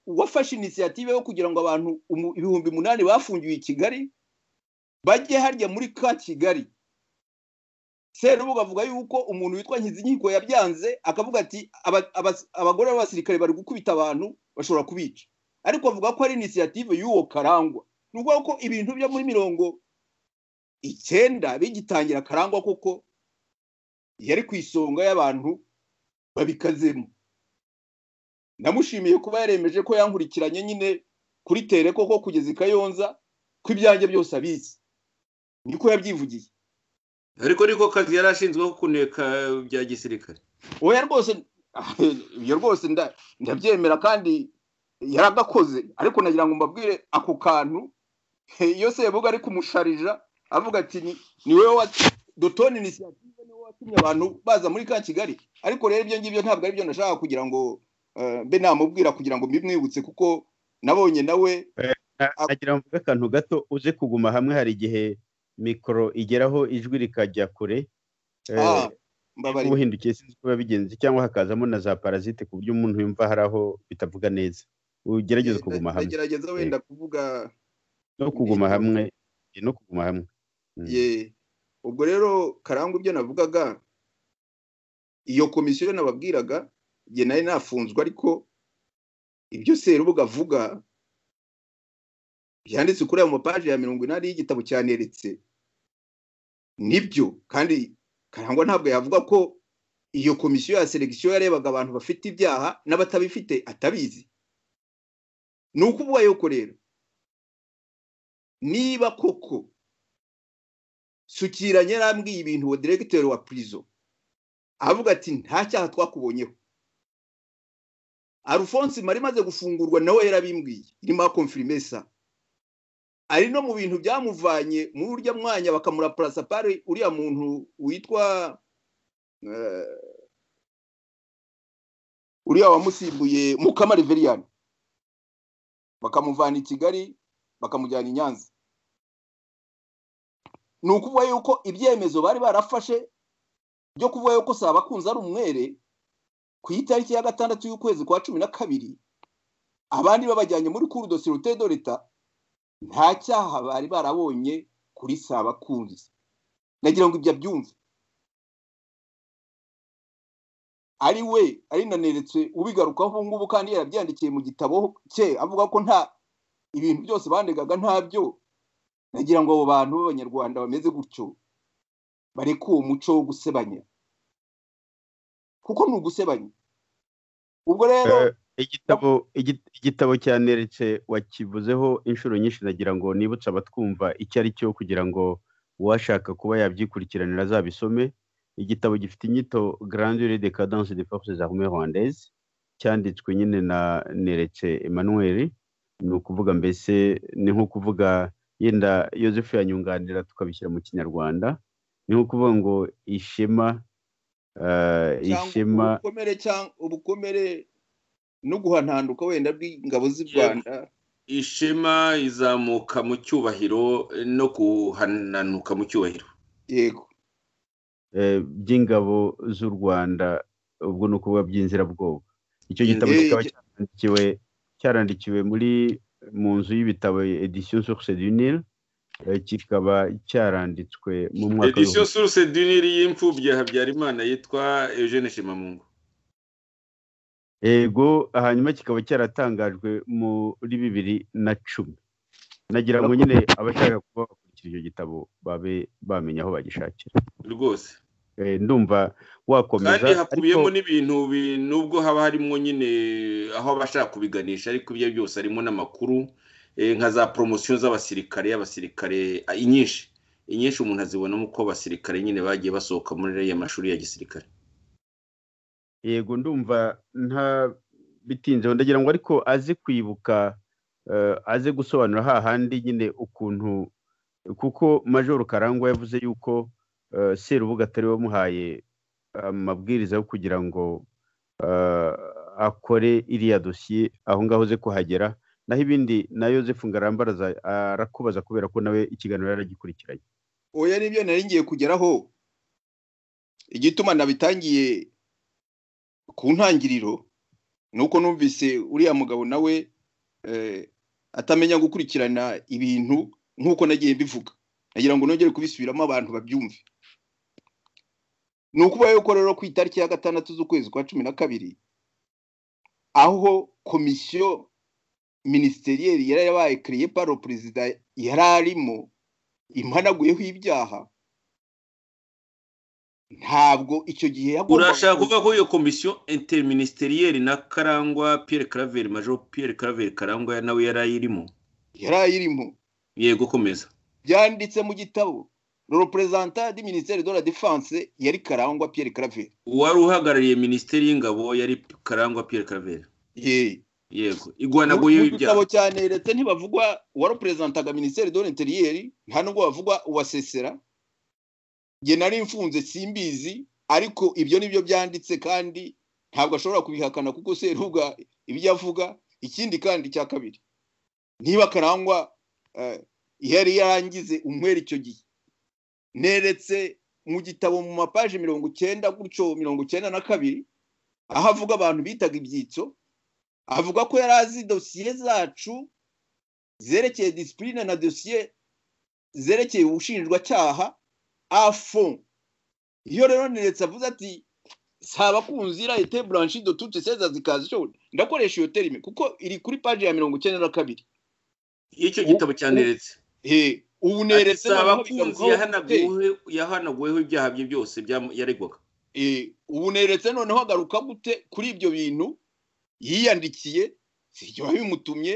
uwafashe inisiyative yo kugira ngo abantu ibihumbi umunani bafungiwe i kigali bajye harya muri ka kigali serubuga avuga yuko umuntu witwa nkizinkiko yabyanze akavuga ati abagore b'abasirikare bari gukubita abantu bashobora kubica ariko avuga ko ari inisiyative y'uwo karangwa ni ukuvuga ko ibintu byo muri mirongo icyenda bigitangira karangwa kuko yari ku isonga y'abantu babikazemo namushimiye kuba yaremeje ko yankurikiranye nyine kuri tere koko kugeza i kayonza ko ibyanjye byose abizi niko yabyivugiye
ariko niko kazi yari ashinzweho kuneka bya gisirikare
oya rwose iyo rwose ndabyemera kandi yaragakoze ariko nagira ngo mbabwire ako kantu iyo sebuga ari kumusharija avuga ati ni wowe dutoni inisiyative niwe watumye abantu baza muri ka kigali ariko rero ibyo ngibyo ntabwo ari byo nashaka kugira ngo mbe namubwira kugira ngo mbimwibutse kuko nabonye nawe
nagira ngo mvuge akantu gato uze kuguma hamwe hari igihe mikoro igeraho ijwi rikajya kure ubuhindukiye sinzi uko biba bigenze cyangwa hakazamo na za parasite ku buryo umuntu yumva hari aho bitavuga neza ugerageze kuguma hamwe
ugerageza wenda kuvuga
no kuguma hamwe no kuguma hamwe
ubwo rero karangwa ibyo navugaga iyo komisiyo nababwiraga igihe nari nafunzwe ariko ibyo serubuga avuga byanditse kuri ayo mapaji ya mirongo inani y'igitabo cyaneretse nibyo kandi karangwa ntabwo yavuga ko iyo komisiyo ya selekisiyo yarebaga abantu bafite ibyaha n'abatabifite atabizi ni ukuvuga yuko rero niba koko sukiranye yarambwiye ibintu uwo diregiteri wa purizo avuga ati nta cyaha twakubonyeho arufonsi mari imaze gufungurwa nawe yarabimbwiye irimo akomfirimesa ari no mu bintu byamuvanye muri urya mwanya bakamura parasapari uriya muntu witwa uriya wamusimbuye mukama riveriyani bakamuvana i kigali bakamujyana i nyanza ni ukuvuga yuko ibyemezo bari barafashe byo kuvuga yuko saba kunze ari umwere ku itariki ya gatandatu y'ukwezi kwa cumi na kabiri abandi babajyanye muri kuru do sirute do leta nta cyaha bari barabonye kuri saba kunze nagira ngo ibyo abyumve ari we ari naneretse ubigarukaho ubu ngubu kandi yarabyandikiye mu gitabo cye avuga ko nta ibintu byose bandegaga ntabyo nagira ngo abo bantu b'abanyarwanda bameze gutyo bareke uwo muco wo gusebanya kuko ni ugusebanya ubwo rero
igitabo igitabo cyaneretse wakivuzeho inshuro nyinshi nagira ngo nibutse abatwumva icyo ari cyo kugira ngo uwashaka kuba yabyikurikiranira azabisome igitabo gifite inyito grandire de cadence de forces armées rwandaises cyanditswe nyine na neretse emmanuel ni ukuvuga mbese ni nko kuvuga yenda yosefu yanyunganira tukabishyira mu kinyarwanda ni nko kuvuga ngo ishema ishema
ubukomere cyangwa ubukomere no guhananduka wenda bw'ingabo z'u rwanda
ishema izamuka mu cyubahiro no guhananuka mu cyubahiro
yego
eh, by'ingabo z'u rwanda ubwo ni ukuvuga by'inzirabwoba icyo gitabo
Eh,
kikaba
icyo-
cyarandikiwe cyarandikiwe muri mu nzu y'ibitabo edition source du nil eh, kikaba cyaranditswe mu mwaka
edisiyo
w'ibihumbi-
suruse duniri y'imfubyi ya habyarimana yitwa eugene shimamungu
yego hanyuma kikaba cyaratangajwe muri bibiri na cumi nagira ngo nyine abashaka kuba bakurikira icyo gitabo babe bamenya aho bagishakira
rwose
Eh, ndumva wakomeza
kandi hakubiyemo
ariko-
n'ibintu bi- nubwo haba harimo nyine aho abashaka kubiganisha ariko ibyo byose harimo n'amakuru eh, nka za poromosiyo z'abasirikare abasirikare ah, inyinshi inyinshi umuntu azibonamo uko abasirikare nyine bagiye basohoka muri ariya mashuri ya gisirikare
yego ndumva nta bitinzeho ndagira ngo ariko aze kwibuka eh, aze gusobanura hahandi nyine ukuntu kuko majoro karangwa yavuze yuko eh, serubuga atari wamuhaye amabwiriza yo kugira ngo eh, akore iriya dosiye aho ngaho uze kuhagera naho ibindi na yosefu ngarambaraza arakubaza kubera ko nawe ikiganiro yaragikurikiranye
oya nibyo nari ngiye kugeraho igituma nabitangiye ku ntangiriro ni uko numvise uriya mugabo nawe eh, atamenya gukurikirana ibintu nk'uko nagiye mbivuga nagira ngo nongere kubisubiramo abantu babyumve ni ukuba yuko rero ku itariki ya gatandatu z'ukwezi kwa cumi na kabiri aho komisiyo minisiteriyeri yari yabaye kiriye paro perezida yari arimo imhanaguyeho ibyaha ntabwo icyo gihe yagombaga
urashaka
kuza-
kuvuga ko iyo komisiyo interministeriyeri na karangwa pierre claver major pierre claver karangwa nawe yari ayirimo
yari ayirimo
yego komeza
byanditse mu gitabo le représentant du ministère de la défense yari karangwa pierre claver
uwari uhagarariye minisiteri y'ingabo yari karangwa pierre claver
Yee.
yego
Mu-
igwanaguyeho
mu
ibyaha
gitabo cyane leta ntibavugwa uwareperezantaga minisiteri de l'interieur nta nubwo bavugwa uwa sesera nge nari mfunze simbizi ariko ibyo nibyo byanditse kandi ntabwo ashobora kubihakana kuko seruga ibyo avuga ikindi kandi cya kabiri niba karangwa eh, yari yarangize umwere icyo gihe neretse mu gitabo mu mapaje mirongo icyenda gutyo mirongo icyenda na kabiri aho avuga abantu bitaga ibyitso avuga ko yari azi dosiye zacu zerekeye disipurine na dosiye zerekeye ubushinjwacyaha afo iyo rero neretse avuze ati saba kunzira ete buranshi do tute seza zikazijo ndakoresha iyo terime kuko iri kuri paji ya mirongo icyenda na kabiri
icyo gitabo cyaneretse
Eh, ubu neretse
saba
noneho
kunzi
bigarukaho gute?
yahanaguweho yahanaguweho ibyaha bye byose byam- yaregwaga
Eh, ubu neretse noneho agaruka gute kuri ibyo bintu yiyandikiye sibyo bimutumye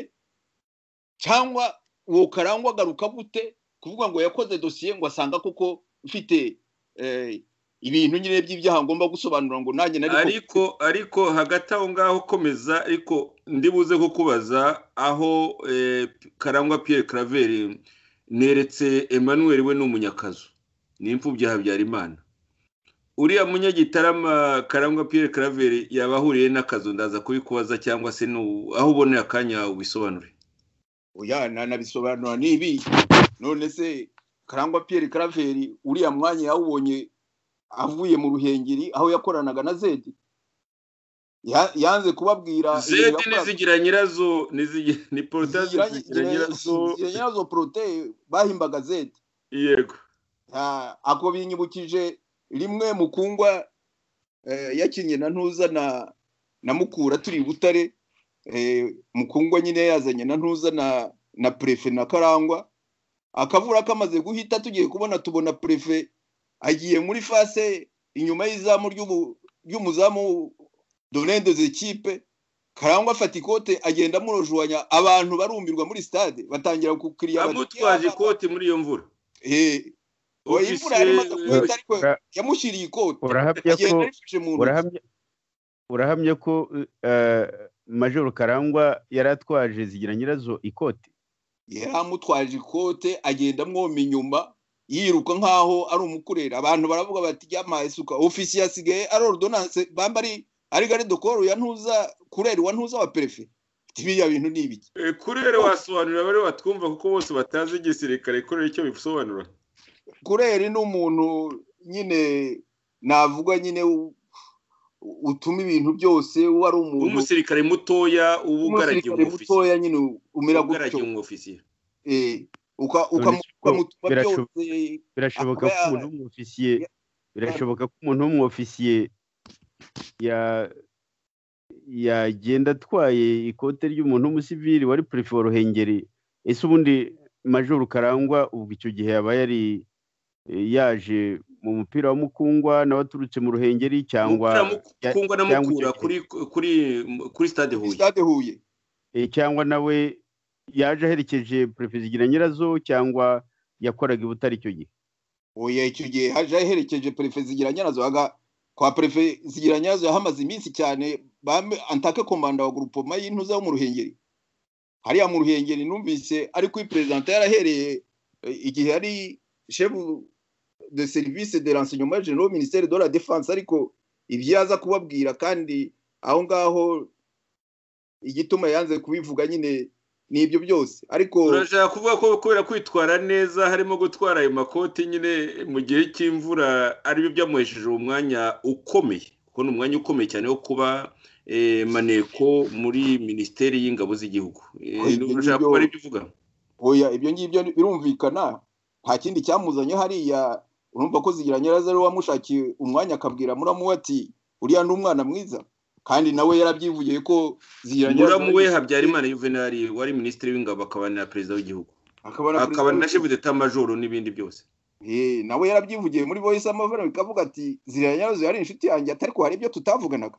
cyangwa uwo karangwa agaruka gute kuvuga ngo yakoze dosiye ngo asanga koko mfite eh, ibintu nyine by'ibyaha ngomba gusobanura ngo nanjye nari
ariko ariko hagati aho ngaho komeza ariko ndibuze kukubaza aho eh, karangwa pierre claver neretse emmanuel we ni umunyakazu ni imfubyi ya habyarimana uriya munyagitarama karangwa pierre claver yaba ahuriye n'akazu ndaza kubikubaza cyangwa se nu- aho uboneye akanya ubisobanure
oya nanabisobanura n'ibi none se karangwa Pierre Claver uriya mwanya yawubonye avuye mu ruhengeri aho yakoranaga na Zedi Ya- yanze kubabwira ibintu
zedi
yakoraga.
nizigira nyirazo nizigira- ni porotazi
zigira
zigira nyirazo
zigira nyirazo poroteye bahimbaga zedi
yego
Ah, ako binyibukije rimwe mukungwa eh, yakinnye na ntuza na na mukura turi i butare eh, mukungwa nyine yazanye na ntuza na na prefe na karangwa akavura kamaze guhita tugiye kubona tubona prefe agiye muri fase inyuma y'izamu ry'ubu- ry'umuzamu donende z'ikipe karangwa afata ikote agenda amurojuwanya abantu barumirwa muri stade batangira gukiriya
amutwaje ikoti muri iyo mvura
Eh, oya imvura yari imaze
Ofisiye-
guhita ariko
Ura-
yamushyiriye ikote
urahamya ko
agenda arifashe mu ntoki
urahamya urahamya ko eh, majoro karangwa yari atwaje zigira nyirazo ikote
yari amutwaje ikote agenda amwoma inyuma yiruka nk'aho ari umukurera abantu baravuga bati yamaye isuka ofisi yasigaye ari ordonance bamba ari ari gare dokoru ya ntuza kureri wa ntuza wa perefe biriya bintu ni ibiki
kurere wasobanurira bari batwumva kuko bose batazi igisirikare kurere icyo bisobanura
kureri ni umuntu nyine navuga nyine utuma ibintu byose wari umuntu
umusirikare mutoya uba ugaragiye
umusirikare mutoya nyine umera
ugaragiye umwofisiye
ukamutuma byose
birashoboka ko
akaba
umuntu w'umwofisiye birashoboka ko umuntu w'umwofisiye ya- yagenda atwaye ikote ry'umuntu w'umusivili wari perefe wa ruhengeri ese ubundi majoro karangwa ubwo icyo gihe yaba yari yaje mu mupira wa mukungwa nawe aturutse mu ruhengeri cyangwa
kungwa na
cyangwa
mukura
icyo gihe.
kuri kuri kuri stade huye
stade huye
eh, cyangwa nawe yaje aherekeje perefe zigira nyirazo cyangwa yakoraga i butare icyo gihe
oya icyo gihe haje aherekeje perefe zigira nyirazo haga kwa perefe zigira nyirazo yahamaze iminsi cyane bame antake komanda wa grupoma y'intuza yo mu ruhengeri hariya mu ruhengeri numvise ari kuri perezida yarahereye eh, igihe ari shefu de serivisi de renseignement general ministere de la defense ariko ibyo yaza kubabwira kandi aho ngaho igituma yanze kubivuga nyine ni ibyo byose ariko
turashaka kuvuga ko kubera kwitwara neza harimo gutwara ayo makoti nyine mu gihe cy'imvura ari byo byamuhesheje uwo mwanya ukomeye kuko ni umwanya ukomeye cyane wo kuba eh, maneko muri minisiteri y'ingabo z'igihugu Eh,
Oya, ibyo
urashaka
ngibyo-
kuba aribyo uvuga
oya ibyo ngibyo birumvikana nta kindi cyamuzanye hariya urumva ko zigira nyirazo ari we wamushakiye umwanya akabwira muramu we ati uriya ni umwana mwiza kandi nawe yarabyivugiye ko zigira
muramu we habyarimana juvenal wari minisitiri w'ingabo akaba na perezida w'igihugu
akaba
akaba na
ari
shefu d'etat majoro n'ibindi byose
Eh, nawe yarabyivugiye muri voice amavara bikavuga ati ziriya nyazo yari inshuti yanjye atari ko hari ibyo tutavuganaga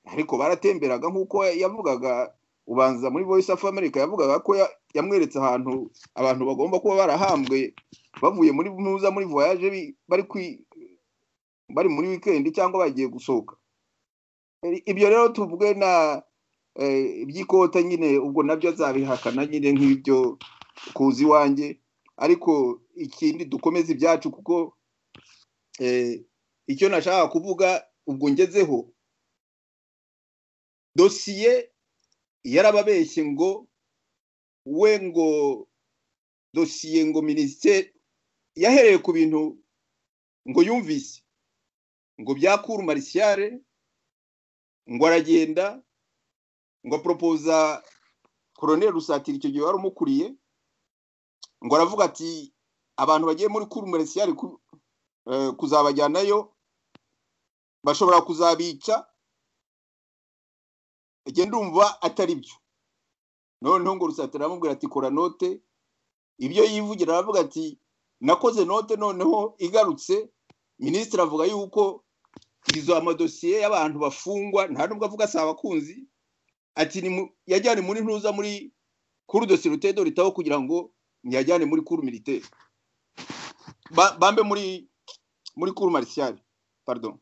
ariko baratemberaga nk'uko yavugaga ubanza muri voice of america yavugaga ko ya- yamweretse ahantu abantu bagomba kuba barahambwe bavuye muri nuza muri voyage bi- bari kwi- bari muri weekend cyangwa bagiye gusohoka Eh, ibyo rero tuvuge na eh, iby'ikota nyine ubwo nabyo azabihakana nyine nk'ibyo kuza iwanjye ariko ikindi dukomeze ibyacu kuko eh, icyo nashaka kuvuga ubwo ngezeho dosiye yarababeshye ngo we ngo dosiye ngo minisiteri yahereye ku bintu ngo yumvise ngo byakura marisiyare ngo aragenda ngo aporopoza koroneri rusatira icyo gihe wari umukuriye ngo aravuga ati abantu bagiye muri kuru marisiyari ku- eh, kuzabajyanayo bashobora kuzabica njye ndumva atari byo noneho ngo rusatira aramubwira ati kora note ibyo yivugira aravuga ati nakoze note noneho igarutse minisitiri avuga yuko izo amadosiye y'abantu bafungwa nta nubwo avuga si abakunzi ati ni mu- yajyane muri ntuza muri kuru dosiye rutede ritaho kugira ngo ntiyajyane muri kuru militaire Ba- bambe muri muri kuru marisiyari pardon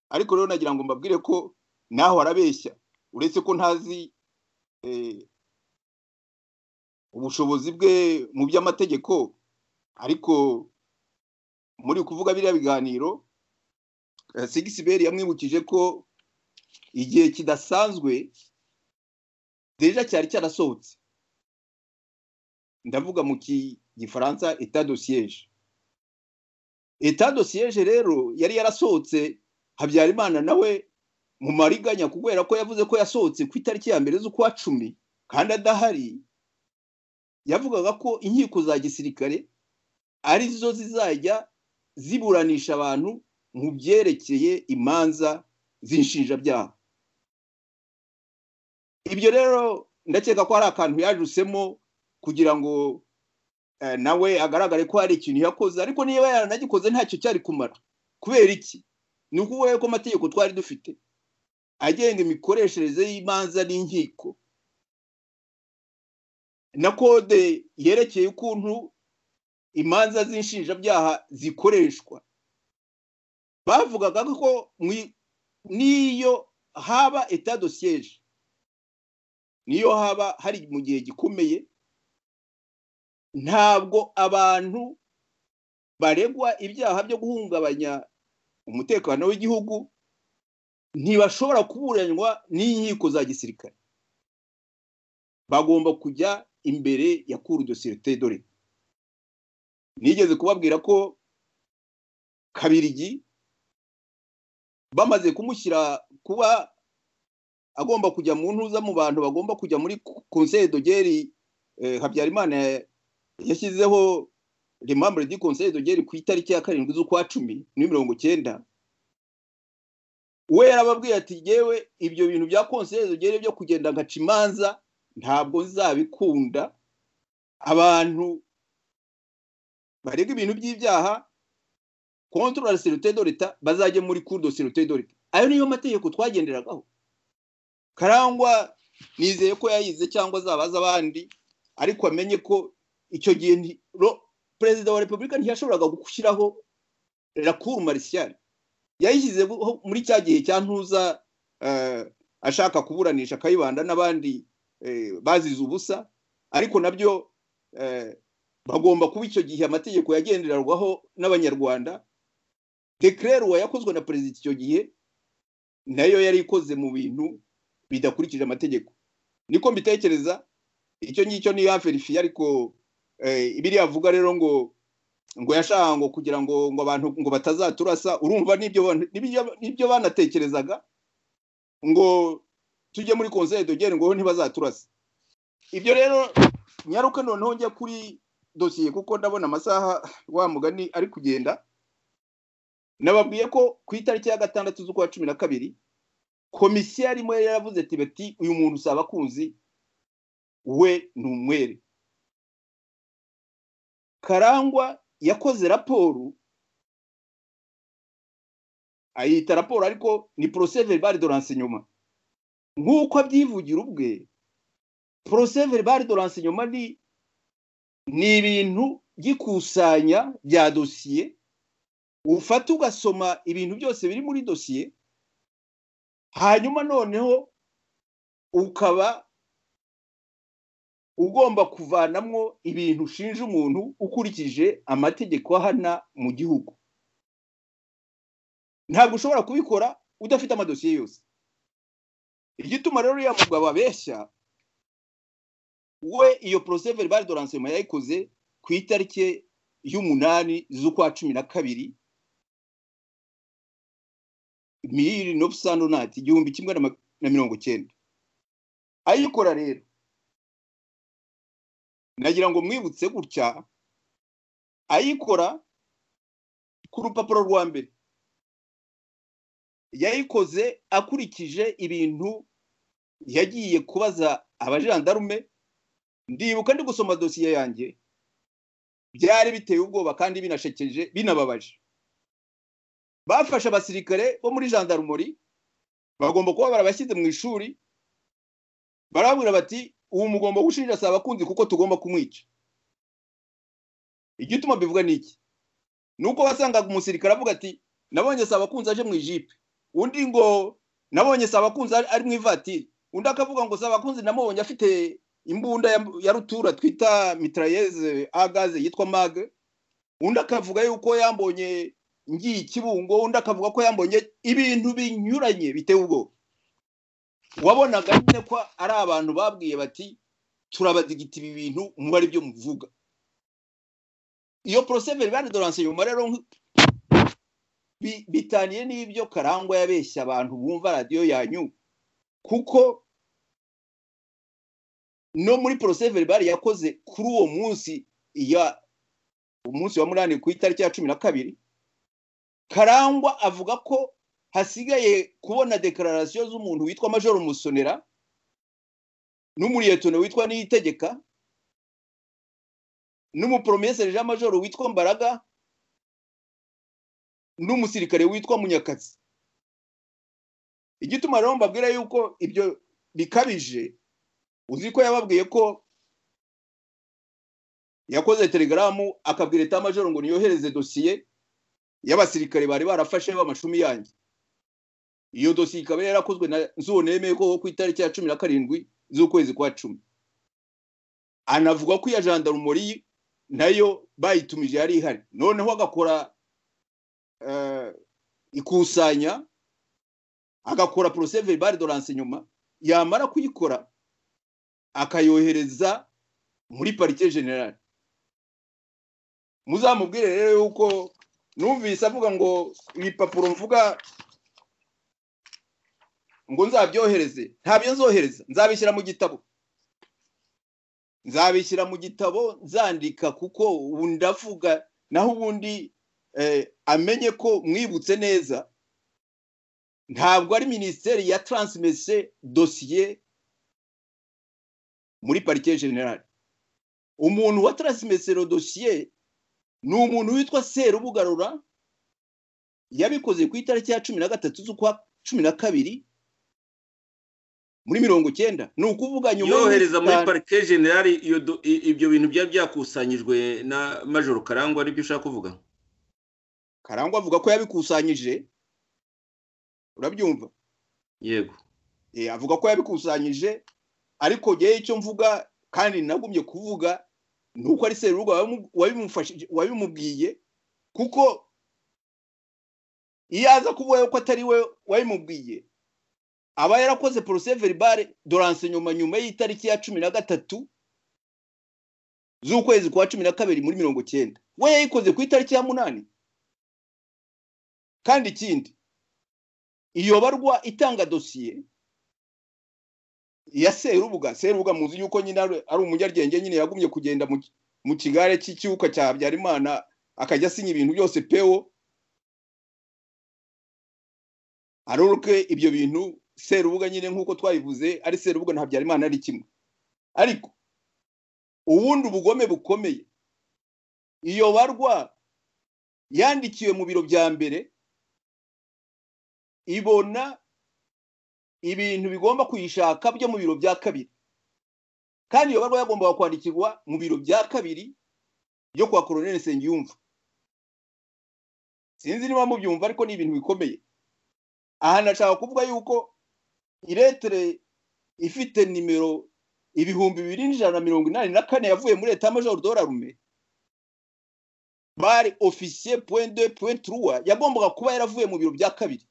ariko rero nagira ngo mbabwire ko naho arabeshya uretse ko ntazi eh, ubushobozi bwe mu by'amategeko ariko muri kuvuga biriya biganiro eh, sigisiberi yamwibukije ko igihe kidasanzwe deja cyari cyarasohotse ndavuga mu ki- gifaransa etat de siège etat de siège rero yari yarasohotse habyarimana nawe mu mariganya kubera ko yavuze ko yasohotse ku itariki ya mbere z'ukwa cumi kandi adahari yavugaga ko inkiko za gisirikare ari zo zizajya ziburanisha abantu mu byerekeye imanza z'inshinjabyaha ibyo rero ndakeka ko hari akantu yajusemo kugira ngo eh, nawe agaragare ko hari ikintu yakoze ariko niba yaranagikoze ntacyo cyari kumara kubera iki ni ukuvuga ko amategeko twari dufite agenga imikoreshereze y'imanza n'inkiko na kode yerekeye ukuntu imanza z'inshinjabyaha zikoreshwa bavugaga ko mu- n'iyo haba etat de siège niyo haba hari mu gihe gikomeye ntabwo abantu baregwa ibyaha byo guhungabanya umutekano w'igihugu ntibashobora kuburanywa n'inkiko za gisirikare bagomba kujya imbere ya kuru do sirite dore nigeze kubabwira ko kabirigi bamaze kumushyira kuba agomba kujya mu ntuza mu bantu bagomba kujya muri konseri dogeri habyarimana yashyizeho remambure di konseri dogeri ku itariki ya karindwi z'ukwa cumi ni mirongo cyenda we yarababwiye ati yewe ibyo bintu bya konseri dogeri byo kugenda nkaca imanza ntabwo nzabikunda abantu barega ibintu by'ibyaha kontorora serite dorita bazajya muri kurudo serite dorita ayo niyo mategeko twagenderagaho karangwa nizeye ko yayize cyangwa azabaza abandi ariko amenye ko icyo gihe perezida wa repubulika ntiyashoboraga gushyiraho rakuru marisiyari yayishyize muri cya gihe cya ntuza ashaka kuburanisha akayibanda n'abandi bazize ubusa ariko nabyo bagomba kuba icyo gihe amategeko yagendererwaho n'abanyarwanda dekereruwa yakozwe na perezida icyo gihe nayo yari ikoze mu bintu bidakurikije amategeko niko mbitekereza icyo ngicyo ni aferifiye ariko ibiri yavuga rero ngo ngo yashaka ngo kugira ngo ngo abantu ngo batazaturasa urumva n'ibyo banatekerezaga ngo tujye muri konseri dogere ngo ntibazaturase ibyo rero nyaruka noneho njya kuri dosiye kuko ndabona amasaha wa mugani ari kugenda nababwiye ko ku itariki ya gatandatu z'ukwa cumi na kabiri komisiyo yarimo yari yaravuze ati bati uyu muntu usaba akunzi we ni umwere karangwa yakoze raporo ayita raporo ariko ni poroseveri bari doranse nyuma nk'uko abyivugira ubwe poroseveri bari doranse nyuma ni ni ibintu by'ikusanya bya dosiye ufata ugasoma ibintu byose biri muri dosiye hanyuma noneho ukaba ugomba kuvanamwo ibintu ushinja umuntu ukurikije amategeko ahana mu gihugu ntabwo ushobora kubikora udafite amadosiye yose igituma rero uriya mugabo abeshya we iyo poroseveri bari doransiyoma yayikoze ku itariki y'umunani z'ukwa cumi na kabiri miri nopusano nati igihumbi kimwe na mirongo cyenda ayikora rero nagira ngo mwibutse gutya ayikora ku rupapuro rwa mbere yayikoze akurikije ibintu yagiye kubaza abajandarume ndibuka ndi gusoma dosiye yanjye byari biteye ubwoba kandi binashekeje binababaje bafashe abasirikare bo muri jandarumori bagomba kuba barabashyize mu ishuri barababwira bati ubu mugomba gushinja si abakunzi kuko tugomba kumwica igituma bivuga ni iki ni uko wasangaga umusirikare avuga ati nabonye si abakunzi aje mu ijipe undi ngo nabonye si abakunzi ari mu ivatiri undi akavuga ngo si abakunzi namubonye afite imbunda ya rutura twita mitarayeze agaze yitwa mage undi akavuga yuko yambonye ngiye ikibungo undi akavuga ko yambonye ibintu binyuranye bitewe ubwoba wabonaga nyine ko ari abantu babwiye bati turabadigita ibi bintu mubare ibyo muvuga iyo poroseveri bari doranse nyuma rero bitaniye n'ibyo karangwa yabeshya abantu bumva radiyo yanyu kuko no muri poroseveri bari yakoze kuri uwo munsi iya umunsi wa munani ku itariki ya cumi na kabiri karangwa avuga ko hasigaye kubona dekararasiyo z'umuntu witwa majoro musonera n'umuriyetone witwa niyitegeka n'umuporomeseri majoro witwa mbaraga n'umusirikare witwa munyakazi igituma rero mbabwira yuko ibyo bikabije uzi ko yababwiye ko yakoze telegaramu akabwira eta majoro ngo niyohereze dosiye y'abasirikare bari barafashe b'amashumi yanjye iyo dosiye ikaba yarakozwe na nzone yemeye ko ku itariki ya cumi na karindwi z'ukwezi kwa cumi anavuga ko iya jandarumori nayo bayitumije yari ihari noneho agakora ikusanya agakora poroseveri bari doranse nyuma yamara kuyikora akayohereza muri parike generale muzamubwire rero yuko numvise avuga ngo ibipapuro mvuga ngo nzabyohereze ntabyo nzohereza nzabishyira mu gitabo nzabishyira mu gitabo nzandika kuko ubu ndavuga naho ubundi amenye ko mwibutse neza ntabwo ari minisiteri ya taransimese dosiye muri parike generale umuntu wa taransimese dosiye ni umuntu witwa serubugarura yabikoze ku itariki ya cumi na gatatu z'ukwa cumi na kabiri muri mirongo cyenda ni ukuvuga nyuma
yohereza muri parike generale ibyo bintu byari byakusanyijwe na majoro karangwa aribyo ushaka kuvuga
karangwa avuga ko yabikusanyije urabyumva
yego
avuga ko yabikusanyije ariko ngewe icyo mvuga kandi nagumye kuvuga ni uko ari serubuga wabimubwiye kuko iyo aza kuvuga ko atari we wabimubwiye aba yarakoze poroseveri bare doranse nyuma nyuma y'itariki ya cumi na gatatu z'ukwezi kwa cumi na kabiri muri mirongo cyenda we yayikoze ku itariki ya munani kandi ikindi iyo barwa itanga dosiye ya serubuga serubuga muzi yuko nyine ari umunyarwenge nyine yagumye kugenda mu kigare cy'icyuka cya habyarimana akajya asinya ibintu byose pewo aruruke ibyo bintu serubuga nyine nk'uko twabivuze ari serubuga na habyarimana ari kimwe ariko ubundi ubugome bukomeye iyo barwa yandikiwe mu biro bya mbere ibona ibintu bigomba kuyishaka byo mu biro bya kabiri kandi iyo barwa yagombaga kwandikirwa mu biro bya kabiri byo kwa koroneli nsengiyumva sinzi niba mubyumva ariko ni ibintu bikomeye aha nashaka kuvuga yuko iretere ifite nimero ibihumbi bibiri n'ijana na mirongo inani na kane yavuye muri leta majoro dorarume bari ofisiye puwende puwenturuwa yagombaga kuba yaravuye mu biro bya kabiri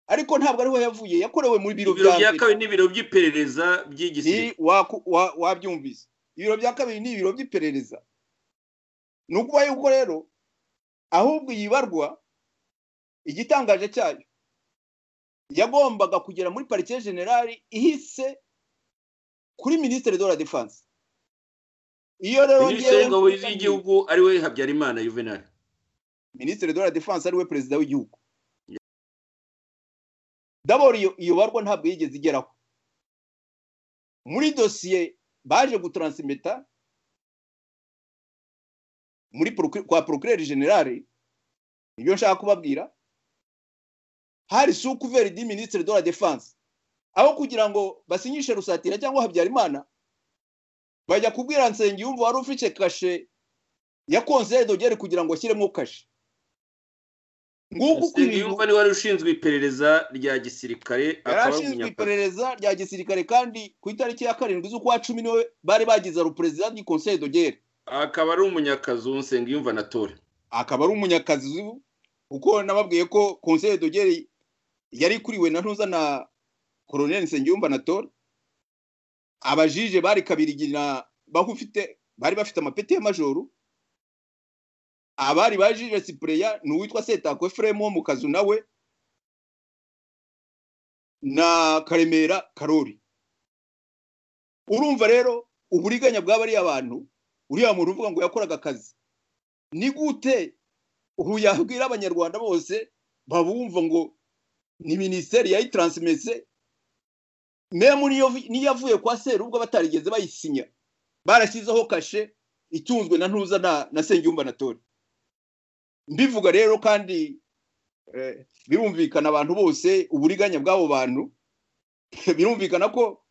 ariko ntabwo ariho yavuye yakorewe mu biro
bya kabiri ni ibiro by'iperereza by'igisirikare
wabyumvise ibiro bya kabiri ni ibiro by'iperereza ni ukuba yuko rero ahubwo iyi barwa igitangaje cyayo yagombaga kugera muri parike generale ihise kuri minisitiri de la defanse
iyo rero minisitiri w'ingabo z'igihugu ariwe habyarimana juvenal
minisitiri de la defanse ariwe perezida w'igihugu daboro iyo barwa ntabwo yigeze igeraho muri dosiye baje gutransimeta muri kwa procureur generale nibyo nshaka kubabwira hari sukuveri di minisitiri de la defanse aho kugira ngo basinyishe rusatira cyangwa habyarimana bajya kubwira nsengiyumva wari ufite kashe ya konseri dogere kugira ngo ashyiremo kashe
nguko uko ibintu niwe wari ushinzwe iperereza rya gisirikare
yari ashinzwe iperereza rya gisirikare kandi ku itariki ya karindwi z'ukwa cumi niwe bari bagize aruperezida di konseri dogere
akaba ari umunyakazu nsengiyumva na tore
akaba ari umunyakazu kuko nababwiye ko konseri dogere yari ikuriwe na ntuza na koroneli nsengiyumva na tora abajije bari kabirigina bahufite bari bafite amapeti y'amajoro abari bajije sipureya ni uwitwa setako efuremu wo mu kazu nawe na karemera karori urumva rero uburiganya bw'abariya abantu uriya muntu uvuga ngo yakoraga akazi ni gute ubu yabwira abanyarwanda bose babumva ngo ni minisiteri yayitaransimese memu niyo avuye kwa seru ubwo batarigeze bayisinya barashyizeho kashe itunzwe na ntuza na sengiyumva na tori mbivuga rero kandi birumvikana abantu bose uburiganya bw'abo bantu birumvikana ko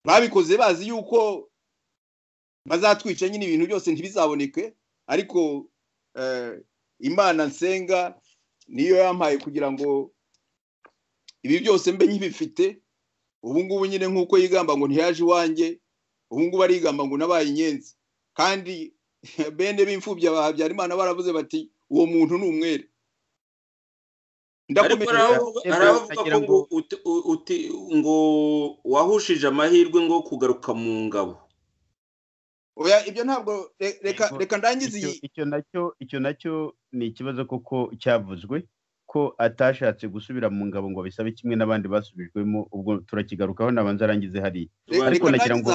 babikoze bazi yuko bazatwica nyine ibintu byose ntibizaboneke ariko imana nsenga niyo yampaye kugira ngo ibi byose mbe nk'ibifite ubungubu nyine nk'uko yigamba ngo ntiyaje iwanjye ubungubu arigamba ngo nabaye inyenzi kandi bene b'imfubyi ba habyarimana baravuze bati uwo muntu ni umwere
ariko hari abavuga ko ngo wahushije amahirwe ngo kugaruka mu ngabo
oya ibyo ntabwo reka ndangize iyi
icyo nacyo icyo nacyo ni ikibazo kuko cyavuzwe ko atashatse gusubira mu ngabo ngo bisabe kimwe n'abandi basubijwemo ubwo turakigarukaho nabanza arangize hariya ariko nagira ngo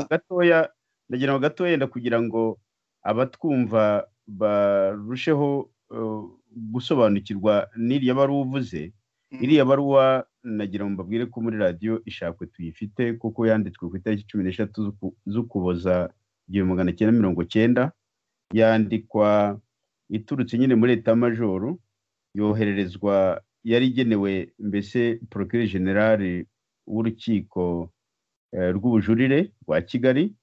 gatoya nagira ngo gatoya yenda kugira ngo abatwumva barusheho gusobanukirwa n'iriya bari uvuze iriya baruwa nagira ngo mbabwire ko muri radiyo ishakwe tuyifite kuko yanditswe ku itariki cumi n'eshatu z'ukuboza igihumbi magana cyenda mirongo cyenda yandikwa iturutse nyine muri etajoro yohererezwa yari igenewe mbese porokire generale w'urukiko rw'ubujurire rwa kigali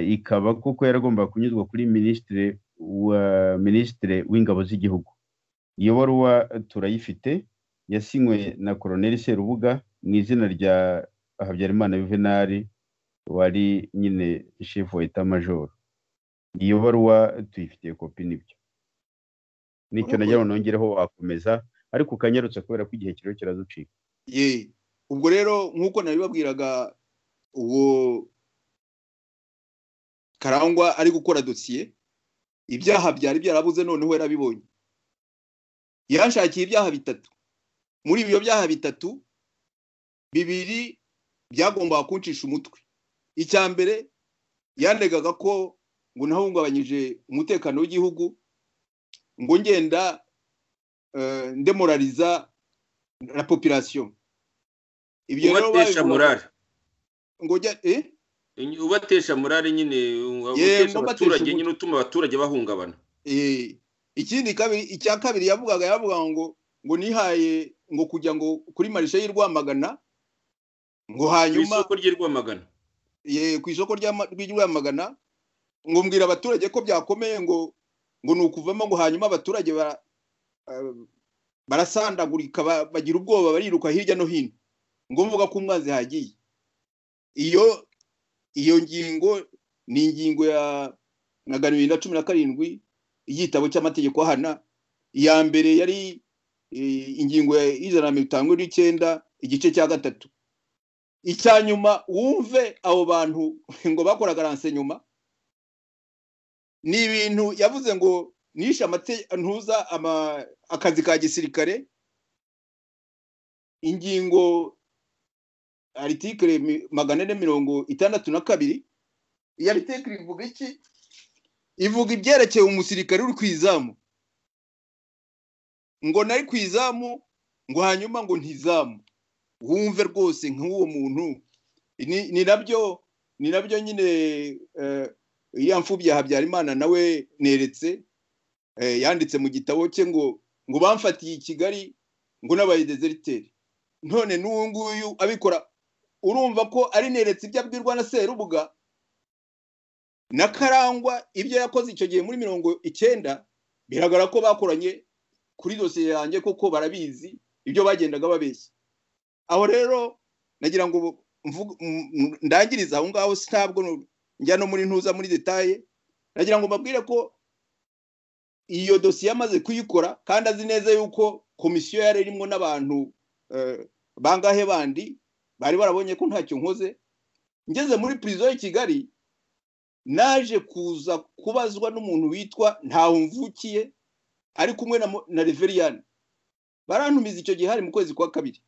ikaba kuko yaragomba kunyuzwa kuri minisitiri wa minisitiri w'ingabo z'igihugu iyo baruwa turayifite yasinywe na koroneli serubuga mu izina rya habyarimana yuvenali wari nyine shefu wa etajoro iyo baruwa tuyifitiye kopi n'ibyo nicyo nagira ngo nongereho wakomeza ariko ukanyarutse kubera ko igihe kiriho kiraducika
ye ubwo rero nk'uko nabibabwiraga uwo karangwa ari gukora dosiye ibyaha byari byarabuze noneho yarabibonye yashakiye ibyaha bitatu muri ibyo byaha bitatu bibiri byagombaga kuncisha umutwe icya mbere yandegaga ko ngo nahungabanyije umutekano w'igihugu ngo ngenda ndemorariza la population
ibyo rero morale
ngo
ubatesha morale nyine ubatesha abaturage nyine utuma abaturage bahungabana
ikindi kabiri icya kabiri yavugaga yavugaga ngo ngo nihaye ngo kujya ngo kuri marishe y'i rwamagana ngo hanyuma
ku isoko ry'i rwamagana
ku isoko ry'i rwamagana ngo mbwira abaturage ko byakomeye ngo ngo ni ukuvamo ngo hanyuma abaturage barasandagurika bagira ubwoba bariruka hirya no hino ngo mvuga ko umwanzi hagiye iyo iyo ngingo ni ingingo ya magana abiri na cumi na karindwi igitabo cy'amategeko ahana iya mbere yari ingingo y'ijana na mirongo itanu n'icyenda igice cya gatatu icya nyuma wumve abo bantu ngo bakoraga ransenyuma ni ibintu yavuze ngo nishe ntuza akazi ka gisirikare ingingo aritikire magana ane mirongo itandatu na kabiri iyi aritikire ivuga iki ivuga ibyerekeye umusirikare uri ku izamu ngo nari ku izamu ngo hanyuma ngo ntizamu wumve rwose nk'uwo muntu ni nabyo ni nabyo nyine iriya mfubyi habyarimana nawe neretse yanditse mu gitabo cye ngo ngo bamfatiye i kigali ngo n'abayidezeriteri none n'uwo nguyu abikora urumva ko ari neretse ibyo abwirwa na serubuga na karangwa ibyo yakoze icyo gihe muri mirongo icyenda biragaragara ko bakoranye kuri dosiye yanjye koko barabizi ibyo bagendaga babeshya aho rero nagira ngo ndangirize aho ngaho ntabwo njya no muri ntuza muri detaye nagira ngo mbabwire ko iyo dosiye amaze kuyikora kandi azi neza yuko komisiyo yari irimo n'abantu bangahe bandi bari barabonye ko ntacyo nkoze ngeze muri pirizo y'i kigali naje kuza kubazwa n'umuntu witwa ntawe mvukiye ari kumwe na reveriyani barantumiza icyo gihe hari mu kwezi kwa kabiri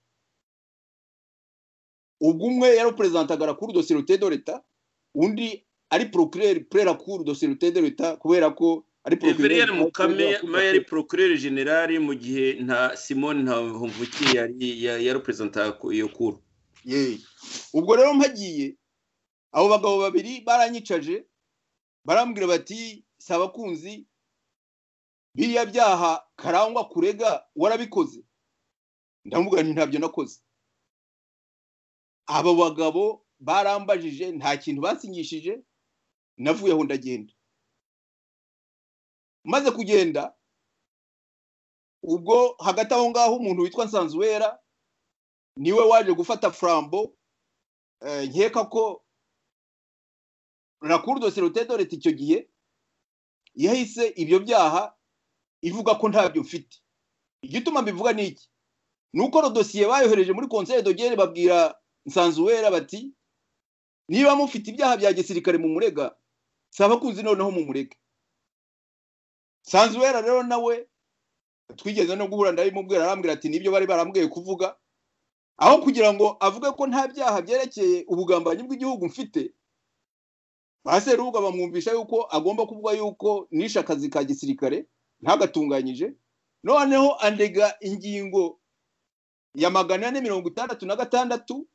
ubwo umwe yari perezida rakuru do serute do leta undi ari porokireri prerakuru do serute do leta kubera ko ari
porokireri mukame yari porokireri generali mu gihe nta simone ntahumvuki yari perezida iyo kuru
ubwo rero mpagiye abo bagabo babiri baranyicaje barambwira bati si abakunzi biriya byaha karangwa kurega warabikoze ndavuga nti ntabyo nakoze abo bagabo barambajije nta kintu basinyishije navuye aho ndagenda maze kugenda ubwo hagati aho ngaho umuntu witwa nsanzuwera niwe waje gufata furambo nkeka ko rakuru dosiyete doreti icyo gihe yahise ibyo byaha ivuga ko ntabyo mfite igituma mbivuga ni iki ni uko dosiye bayohereje muri konseri dogere babwira nsanzuwera bati niba mufite ibyaha bya gisirikare mu murega saba kunzi noneho mu murega nsanzuwera rero nawe twigeze no guhura ndabimubwira arambwira ati nibyo bari barambwiye kuvuga aho kugira ngo avuge ko nta byaha byerekeye ubugambanyi bw'igihugu mfite baserubuga bamwumvisha yuko agomba kuvuga yuko nishe akazi ka gisirikare ntagatunganyije noneho andega ingingo ya magana ane mirongo itandatu na gatandatu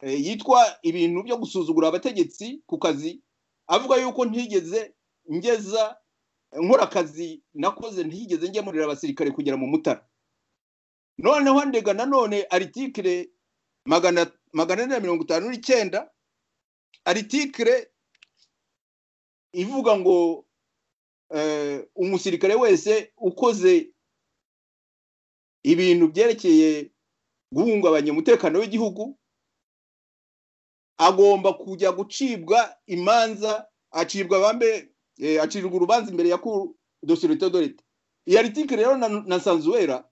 yitwa ibintu byo gusuzugura abategetsi ku kazi avuga yuko ntigeze ngeza nkora akazi nakoze ntigeze ngemurira abasirikare kugera mu mutara noneho ndega nanone aritikire magana ane na mirongo itanu n'icyenda aritikire ivuga ngo umusirikare wese ukoze ibintu byerekeye guhungabanya umutekano w'igihugu agomba kujya gucibwa imanza acibwa bambe acibwa urubanza imbere ya kuru dosirite dorite iyi aritikire rero na nsanzuwera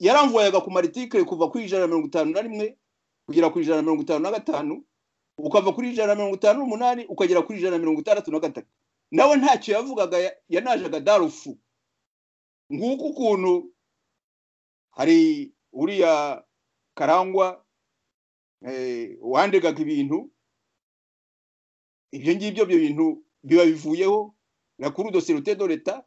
yaramvuyaga ku maritikire kuva ku ijana na mirongo itanu na rimwe kugera ku ijana na mirongo itanu na gatanu ukava kuri ijana na mirongo itanu n'umunani ukagera kuri ijana na mirongo itandatu na gatatu nawe ntacyo yavugaga yanajaga darufu nguko ukuntu hari uriya karangwa wandegaga ibintu ibyo ngibyo ibyo bintu biba bivuyeho na kuri dosirite do leta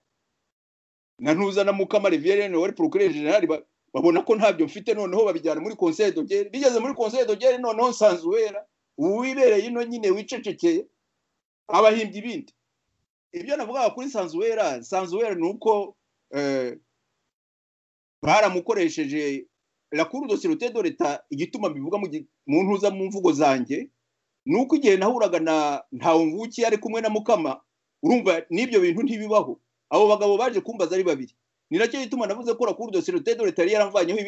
na ntuza na mukama riviyeri wari porokirere generali babona ko ntabyo mfite noneho babijyana muri konseri dogere bigeze muri konseri dogere noneho nsanzuwera ubu wibereye ino nyine wicecekeye abahimbye ibindi ibyo navugaga kuri nsanzuwera nsanzuwera ni uko baramukoresheje rakuru dosirite do leta igituma bivuga mu ntuza mu mvugo zanjye ni uko igihe nahuraga na ntawe mvukiye ari kumwe na mukama urumva n'ibyo bintu ntibibaho abo bagabo baje kumbaza ari babiri ni nacyo gituma navuze ko rakuru dosiye rutede leta yari yaramvanyeho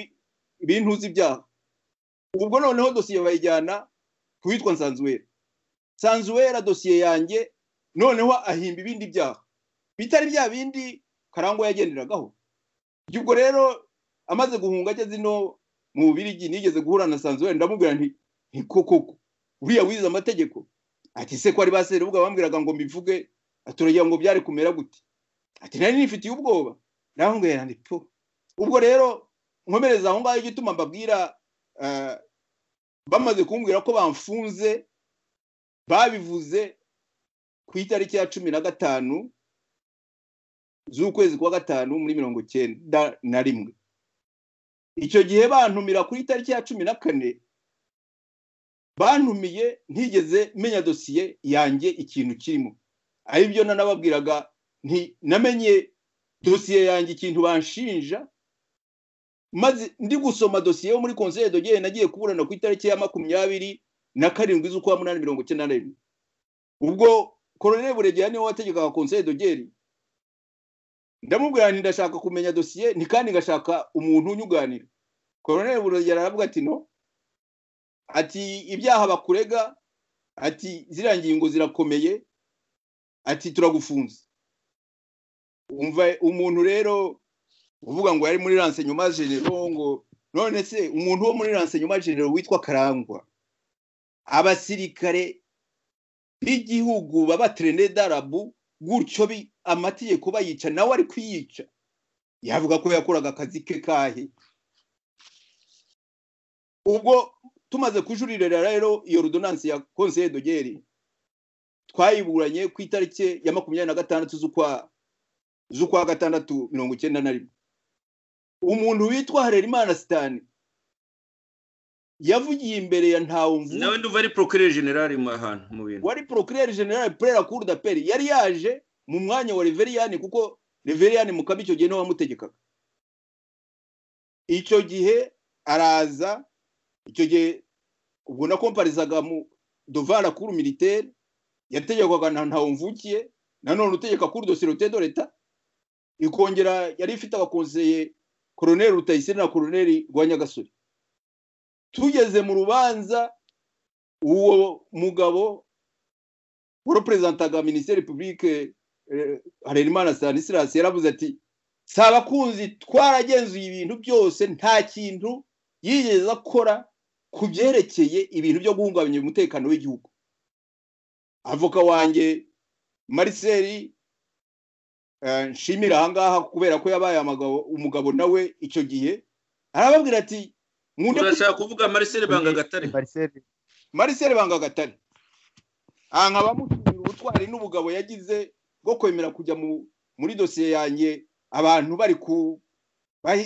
ibintu uzi ibyaha ubwo noneho dosiye bayijyana ku witwa nsanzuwera nsanzuwera dosiye yanjye noneho ahimba ibindi byaha bitari bya bindi karangwa yagenderagaho ubwo rero amaze guhunga ageze ino mu bubirigi nigeze guhura na nsanzuwera ndamubwira nti koko uriya wize amategeko ati se ko ari baserubuga bambwiraga ngo mbivuge turagira ngo byari kumera gute ati nari nifitiye ubwoba ndababwira ndi po ubwo rero nkomereza aho ngaho igituma mbabwira bamaze kumbwira ko bamfunze babivuze ku itariki ya cumi na gatanu z'ukwezi kwa gatanu muri mirongo icyenda na rimwe icyo gihe bantumira ku itariki ya cumi na kane bantumiye ntigeze menya dosiye yanjye ikintu kirimo aribyo nanababwiraga namenye dosiye yanjye ikintu banshinja maze ndi gusoma dosiye yo muri konseri dogere nagiye kuburana ku itariki ya makumyabiri na karindwi z'ukwa munani mirongo icyenda na rimwe ubwo koroneri buregera niwe wategekaga konseri dogere ndamubwira nti ndashaka kumenya dosiye ni kandi ngashaka umuntu unyuganira koroneri buregera aravuga ati no ati ibyaha bakurega ati ziriya ngingo zirakomeye ati turagufunze umva umuntu rero uvuga ngo yari muri nyuma jenero ngo none se umuntu wo muri nyuma jenero witwa karangwa abasirikare b'igihugu baba darabu gutyo amategeko bayica nawe ari kuyica yavuga ko yakoraga akazi ke kahe ubwo tumaze kujuririra rero iyo rudonansi ya konseye dogeri twayiburanye ku itariki ya makumyabiri na gatandatu z'ukwa z'ukwa gatandatu mirongo icyenda na rimwe umuntu witwa harerimana sitani yavugiye imbere ya ntawumvu
nawe nduva ari porokirere generali mu ahantu mu bintu
wari porokirere generali purera kuru da peri yari yaje mu mwanya wa reveriyani kuko reveriyani mukaba icyo gihe niwe wamutegekaga icyo gihe araza icyo gihe ubwo nakomparizaga mu dovara kuru militeri yategekwaga na ntawumvukiye nanone utegeka kuri dosiye do leta ikongera yari ifite abakonseye koroneri rutayisire na koroneri rwa nyagasore tugeze mu rubanza uwo mugabo wari minisiteri pubulike harerimana stanislas yaravuze ati si abakunzi twaragenzuye ibintu byose nta kintu yigeze akora ku byerekeye ibintu byo guhungabanya umutekano w'igihugu avoka wanjye mariseri nshimira ahangaha kubera ko yabaye umugabo nawe icyo gihe arababwira ati
urashaka kuvuga mariseri banga gatare
mariseri banga gatare aha nkabamutumira ubutwari n'ubugabo yagize bwo kwemera kujya muri dosiye yanjye abantu bari ku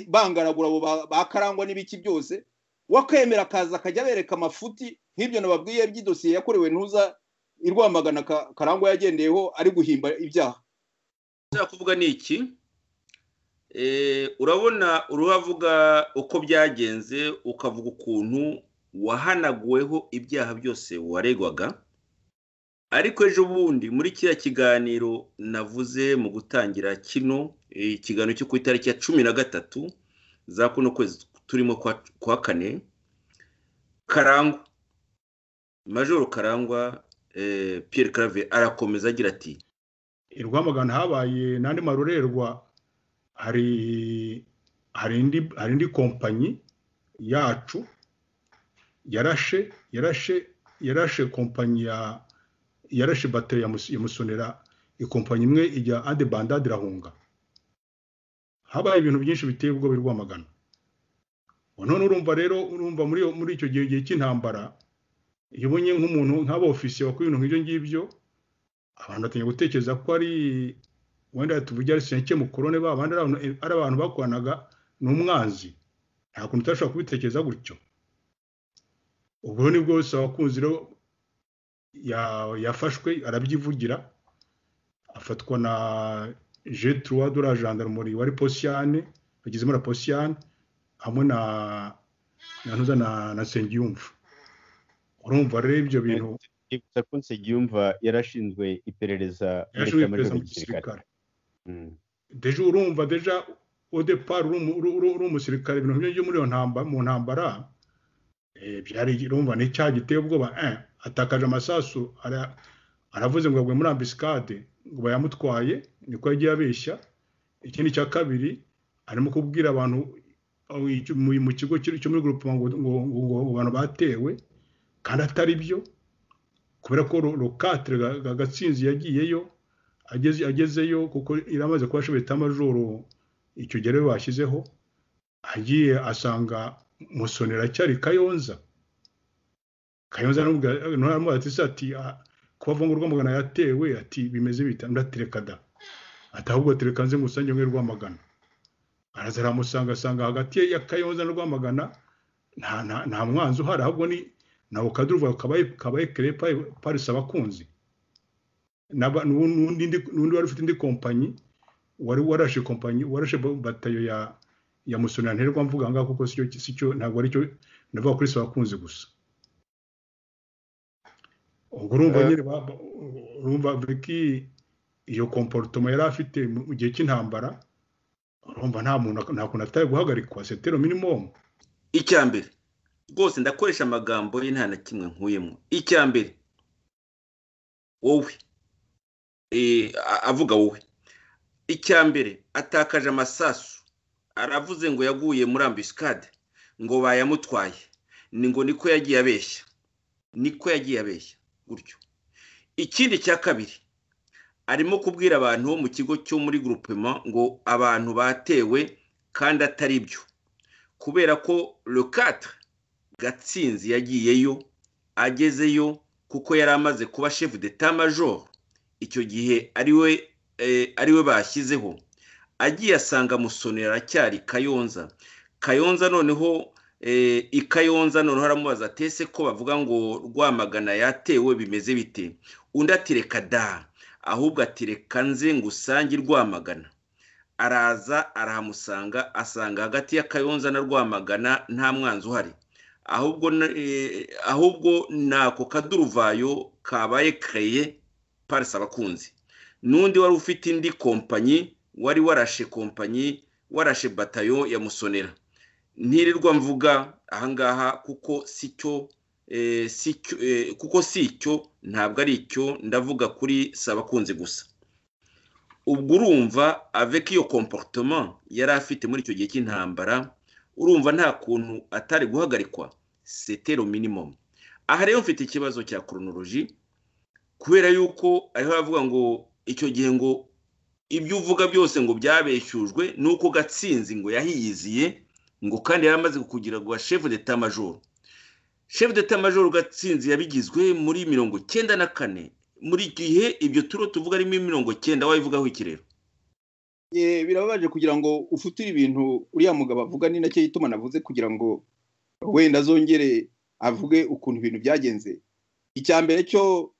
bangaragura abo bakarangwa n'ibiki byose wakwemera akaza akajya abereka amafuti nk'ibyo nababwiye by'idosiye yakorewe ntuza irwamagana karangwa yagendeyeho ari guhimba ibyaha
kuvuga ni iki urabona uruhavuga uko byagenze ukavuga ukuntu wahanaguweho ibyaha byose waregwaga ariko ejo bundi muri kiriya kiganiro navuze mu gutangira kino ikiganiro cyo ku itariki ya cumi na gatatu za kuno kwezi turimo kwa kane karangwa majoro karangwa Pierre Clave arakomeza agira ati
i rwamagana habaye n'andi marorerwa hari hari indi kompanyi yacu yarashe yarashe yarashe kompanyi ya yarashe bateri yamusonera ikompanyi imwe ijya ade bandade irahunga habaye ibintu byinshi biteye ubwoba rwamagana none urumva rero urumva muri icyo gihe gihe cy'intambara iyo ubonye nk'umuntu nk'aba ofisiye wakora ibintu nk'ibyo ngibyo abantu batangiye gutekereza ko ari wenda tuvuge ari senke mukorone ba bandi ari abantu bakoranaga ni umwanzi nta kuntu utashobora kubitekereza gutyo ubwo ni bwose abakunzi rero yafashwe arabyivugira afatwa na jeturuwa dore ajandarumuri wari posiyane bagizemo na posiyane hamwe na ntuza na nsengiyumva urumva rero ibyo bintu
yibutsa ko nsengiyumva yarashinzwe iperereza
muri kaminuza gisirikare deje urumva deja odepari uri umusirikare ibintu byo muri iyo ntambara mu ntambara byari urumva ni icyaha giteye ubwoba atakaje amasasu aravuze ngo agwe muri ambisikade ngo bayamutwaye niko yagiye abeshya ikindi cya kabiri arimo kubwira abantu mu kigo cyo muri gurupoma ngo abantu batewe kandi atari byo kubera ko rokatire agatsinzi yagiyeyo agezeyo kuko iramaze kuba ashobora amajoro icyo gihe rero bashyizeho agiye asanga musonera acyari kayonza kayonza nturamubwira ati ati kubavuga ngo rwamagana yatewe ati bimeze bita ndatereka da ati ahubwo tereka nze ngusange mwe rwamagana araza aramusanga asanga hagati ya kayonza na rwamagana nta mwanzi uhari ahubwo ni nawe ukaduruvuga kabaye kerepa parisi abakunzi n'undi wari ufite indi kompanyi wari warashe kompanyi warashe batayo ya ya musonera nterwa mvuga ngaho kuko si cyo ntabwo ari cyo ndavuga kuri abakunzi gusa ubwo urumva nyine urumva viki iyo komporutoma yari afite mu gihe cy'intambara urumva nta muntu nta kuntu atari guhagarikwa setero minimomu
icya mbere rwose ndakoresha amagambo ye nta na kimwe nkuyemo icya mbere wowe avuga wowe icya mbere atakaje amasasu aravuze ngo yaguye muri ambisikade ngo bayamutwaye ni ngo niko yagiye abeshya niko yagiye abeshya gutyo ikindi cya kabiri arimo kubwira abantu bo mu kigo cyo muri gurupema ngo abantu batewe kandi atari byo kubera ko rukatire gatsinzi yagiyeyo agezeyo kuko yari amaze kuba shefu deta majoro icyo gihe ariwe ariwe bashyizeho agiye asanga musonera aracyari kayonza kayonza noneho ikayonza noneho aramubaza atese ko bavuga ngo rwamagana yatewe bimeze bite undi atireka da ahubwo atireka nze ngo usange rwamagana araza arahamusanga asanga hagati ya kayonza na rwamagana nta mwanzi uhari ahubwo ahubwo ni ako kaduruvayo kabaye kereye parisi abakunzi n'undi wari ufite indi kompanyi wari warashe kompanyi warashe batayo ya musonera ntirirwa mvuga ahangaha kuko si cyo kuko si icyo ntabwo ari icyo ndavuga kuri si abakunzi gusa ubwo urumva aveka iyo komporutoma yari afite muri icyo gihe cy'intambara urumva nta kuntu atari guhagarikwa setero minimumu aha rero mfite ikibazo cya koronoloji kubera yuko ariho aravuga ngo icyo gihe ngo ibyo uvuga byose ngo byabeshyujwe ni uko gatsinzi ngo yahiyiziye ngo kandi yari amaze kugira ngo shefu deta majoro shefu deta majoro gatsinzi yabigizwe muri mirongo icyenda na kane muri gihe ibyo turo tuvuga arimo mirongo icyenda wabivugaho ikirero
birababaje kugira ngo ufutire ibintu uriya mugabo avuga ni nacyo yitumana avuze kugira ngo wenda azongere avuge ukuntu ibintu byagenze icya mbere cyo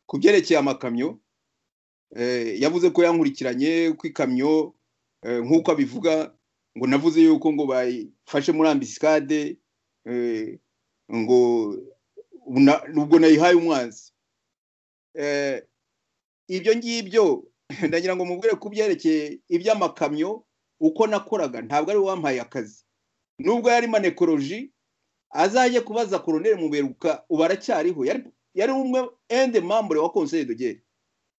ku byerekeye amakamyo yavuze ko yankurikiranye ku ikamyo nk'uko abivuga ngo navuze yuko ngo bayifashe muri ambisikade ngo ubwo nayihaye umwanzi ibyo ngibyo ndagira ngo mubwire ku byerekeye iby'amakamyo uko nakoraga ntabwo ari wampaye akazi nubwo yari manekoroji azajya kubaza koroneri muberuka ubu aracyariho yari umwe ende mambure wa konseri dogere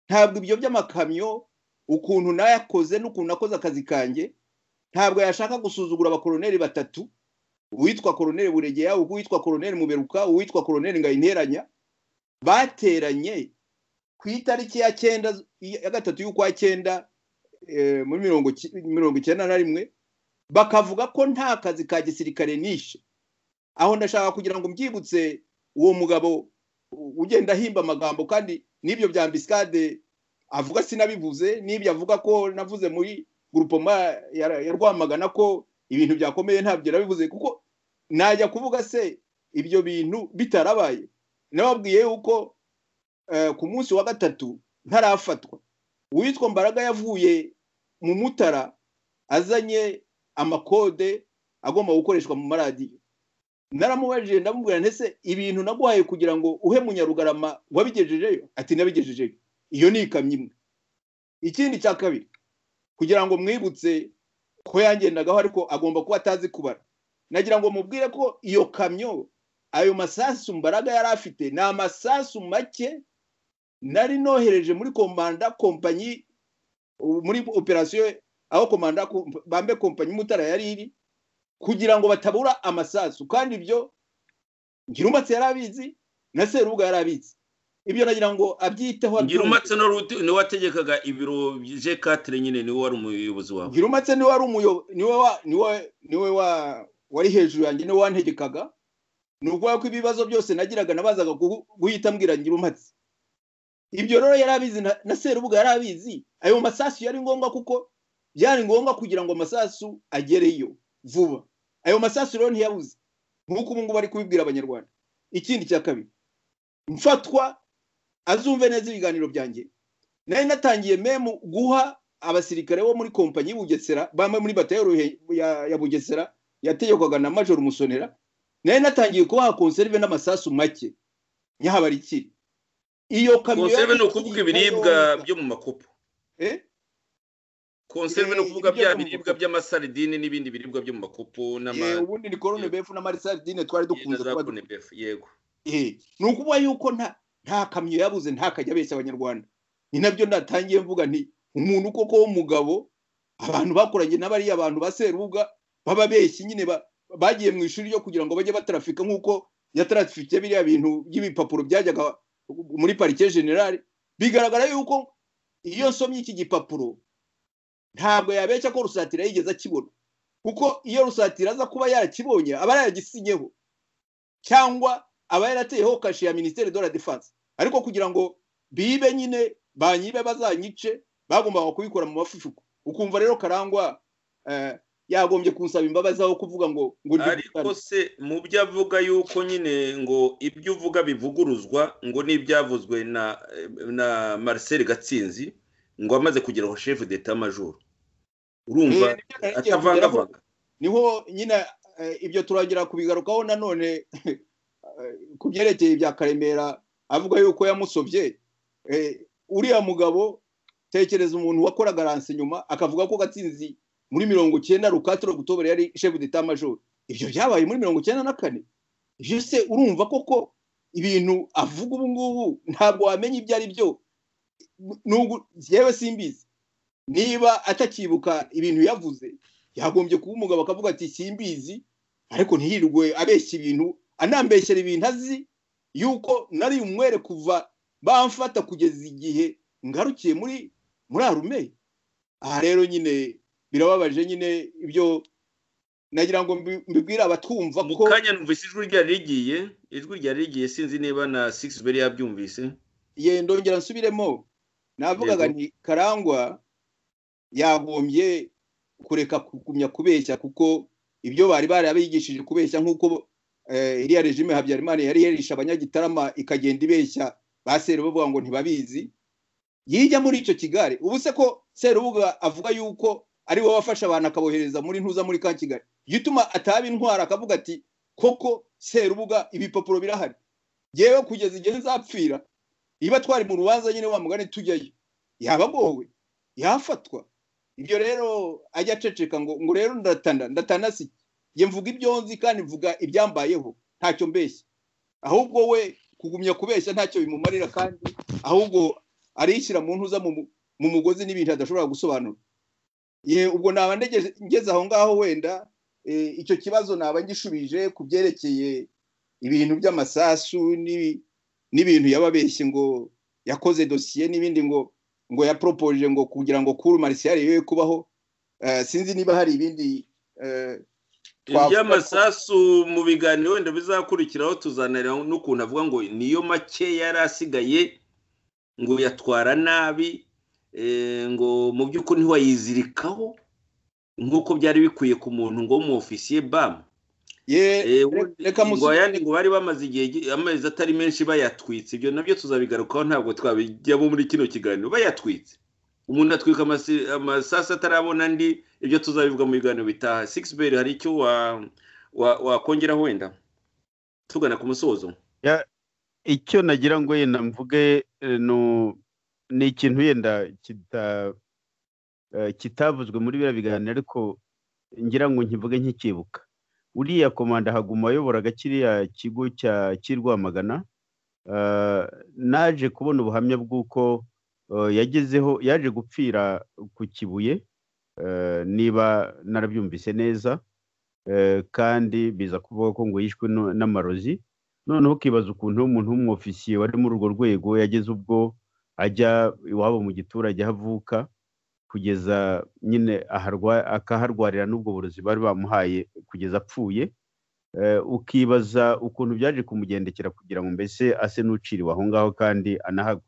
ntabwo ibyo by'amakamyo ukuntu nayakoze n'ukuntu nakoze akazi kanjye ntabwo yashaka gusuzugura abakoroneri batatu uwitwa koroneri buregera uwitwa koroneri muberuka uwitwa koroneri ngayinteranya bateranye ku itariki ya cyenda ya gatatu y'ukwa cyenda muri mirongo icyenda na rimwe bakavuga ko nta kazi ka gisirikare nishe aho ndashaka kugira ngo mbyibutse uwo mugabo ugenda ahimba amagambo kandi n'ibyo bya ambisikade avuga sinabivuze n'ibyo avuga ko navuze muri gurupoma ya rwamagana ko ibintu byakomeye ntabyo nabivuze kuko najya kuvuga se ibyo bintu bitarabaye nababwiye yuko ku munsi wa gatatu ntarafatwa uwitwa mbaraga yavuye mu mutara azanye amakode agomba gukoreshwa mu maradiyo naramubajije ndamubwira ndetse ibintu naguhaye kugira ngo uhe munyarugarama wabigejejeyo ati nabigejejeyo iyo ni ikamyo imwe ikindi cya kabiri kugira ngo mwibutse ko yangendagaho ariko agomba kuba atazi kubara nagira ngo mubwire ko iyo kamyo ayo masasu mbaraga yari afite ni amasasu make nari nohereje muri komanda kompanyi muri operasiyo aho komanda bambe kompanyi mutara yari iri kugira ngo batabura amasasu kandi ibyo ngirumatse yari abizi na serubuga yari abizi ibyo nagira ngo abyiteho
ngirumatse niwe wategekaga ibiro je katire nyine niwe wari umuyobozi wawe
ngirumatse niwe wari umuyobozi niwe wari hejuru yanjye niwe wantegekaga ni ukuvuga ko ibibazo byose nagiraga nabazaga guhita mbwira ngirumatse ibyo rero yari abizi na serubuga yari abizi ayo masasu yari ngombwa kuko byari ngombwa kugira ngo amasasu agereyo vuba ayo masasu rero ntiyabuze nk'uko ubu ngubu ari kubibwira abanyarwanda ikindi cya kabiri mfatwa azumve neza ibiganiro byanjye nari natangiye memu guha abasirikare bo muri kompanyi y'ubugesera bamwe muri batayo ya bugesera yategekwaga na major musonera nari natangiye kubaha konserve n'amasasu make nyahabarikire
iyo kamyo konserve ni ukuvuga ibiribwa byo mu makopo konserve ni ukuvuga bya biribwa by'amasaridine n'ibindi biribwa byo mu makopo
ubundi ni korone befu n'amasaridine twari dukunze
kuba yego
ni ukuvuga yuko nta kamyo yabuze ntakajya abeshya abanyarwanda ni nabyo natangiye mvuga nti umuntu koko w'umugabo abantu bakoranye n'abariya abantu ba serubuga bababeshyi nyine bagiye mu ishuri ryo kugira ngo bajye batarafika nk'uko yatarafike biriya bintu by'ibipapuro byajyaga muri parike generale bigaragara yuko iyo nsomye iki gipapuro ntabwo yabeshya ko rusatira yigeze akibona kuko iyo rusatira aza kuba yarakibonye aba yaragisinyeho cyangwa aba yarateyeho kashe ya minisiteri de la defense ariko kugira ngo bibe nyine banyibe bazanyice bagombaga kubikora mu mafifuko ukumva rero karangwa yagombye kunsaba imbabazi aho kuvuga ngo ngo
ariko se mu byo avuga yuko nyine ngo ibyo uvuga bivuguruzwa ngo n'ibyavuzwe na na marcel gatsinzi ngo amaze kugeraho shefu deta majoro urumva atavangavanga
niho nyine ibyo turangira kubigarukaho nanone ku byerekeye bya karemera avuga yuko yamusobye uriya mugabo tekereza umuntu wakoraga ranse nyuma akavuga ko gatsinzi muri mirongo icyenda rukatiro gutobera yari shefu deta majoro ibyo byabaye muri mirongo icyenda na kane jese urumva koko ibintu avuga ubu ngubu ntabwo wamenya ibyo ari byo yewe simbizi niba atakibuka ibintu yavuze yagombye kuba umugabo akavuga ati simbizi ariko ntihirwe abeshya ibintu anambeshyera ibintu azi yuko nari umwere kuva bamfata kugeza igihe ngarukiye muri muri arume aha rero nyine birababaje nyine ibyo nagira ngo mbibwire abatwumva
ko mu kanya numvise ijwi ryari rigiye ijwi ryari rigiye sinzi niba na sigisi beri yabyumvise
ye ndongera nsubiremo navugaga nti karangwa yagombye kureka kugumya kubeshya kuko ibyo bari barabigishije kubeshya nk'uko iriya regime habyarimana yari yarisha abanyagitarama ikagenda ibeshya ba serubuga ngo ntibabizi yijya muri icyo kigali ubu se ko serubuga avuga yuko ari wowe wafashe abantu akabohereza muri ntuza muri ka kigali gituma ataba intwara akavuga ati koko serubuga ibipapuro birahari yewe kugeza igihe nzapfira niba twari mu rubanza nyine wa mugani tujyayo yaba agowe yafatwa ibyo rero ajya aceceka ngo ngo rero ndatanda ndatanda si ye mvuga ibyonzi kandi mvuga ibyambayeho ntacyo mbeshya ahubwo we kugumya kubeshya ntacyo bimumarira kandi ahubwo arishyira mu ntuza mu mugozi n'ibintu adashobora gusobanura ye ubwo naba ngeze aho ngaho wenda icyo kibazo naba ngishubije ku byerekeye ibintu by'amasasu n'ibintu yababeshye ngo yakoze dosiye n'ibindi ngo ngo yaporopoje ngo kugira ngo kuru marisiyare yewe kubaho sinzi niba hari ibindi
iby'amasasu mu biganiro wenda bizakurikiraho tuzanareba n'ukuntu avuga ngo niyo make yari asigaye ngo yatwara nabi ngo mu by'ukuri ntiwayizirikaho nk'uko byari bikwiye ku muntu ngo w'umufisiye bamu ngo ayandi ngo bari bamaze igihe amezi atari menshi bayatwitse ibyo nabyo tuzabigarukaho ntabwo twabijyamo muri kino kiganiro bayatwitse umuntu atwika amasasi atarabona andi ibyo tuzabivuga mu biganiro bitaha beri hari icyo wakongera wenda tugana ku musozo
icyo nagira ngo yenda mvuge ni ikintu yenda kitavuzwe muri biriya biganiro ariko ngira ngo nkivuge nkikibuka uriya komanda haguma ayoboraga kiriya kigo cya cy'irwamagana naje kubona ubuhamya bw'uko yagezeho yaje gupfira ku kibuye niba narabyumvise neza kandi biza kuvuga ko ngo yishwe n'amarozi noneho ukibaza ukuntu umuntu w'umwofisiye wari muri urwo rwego yageze ubwo ajya iwabo mu giturage aho avuka kugeza nyine akaharwarira n'ubwo burozi bari bamuhaye kugeza apfuye ukibaza ukuntu byaje kumugendekera kugira ngo mbese ase n'uciriwe aho ngaho kandi anahagwe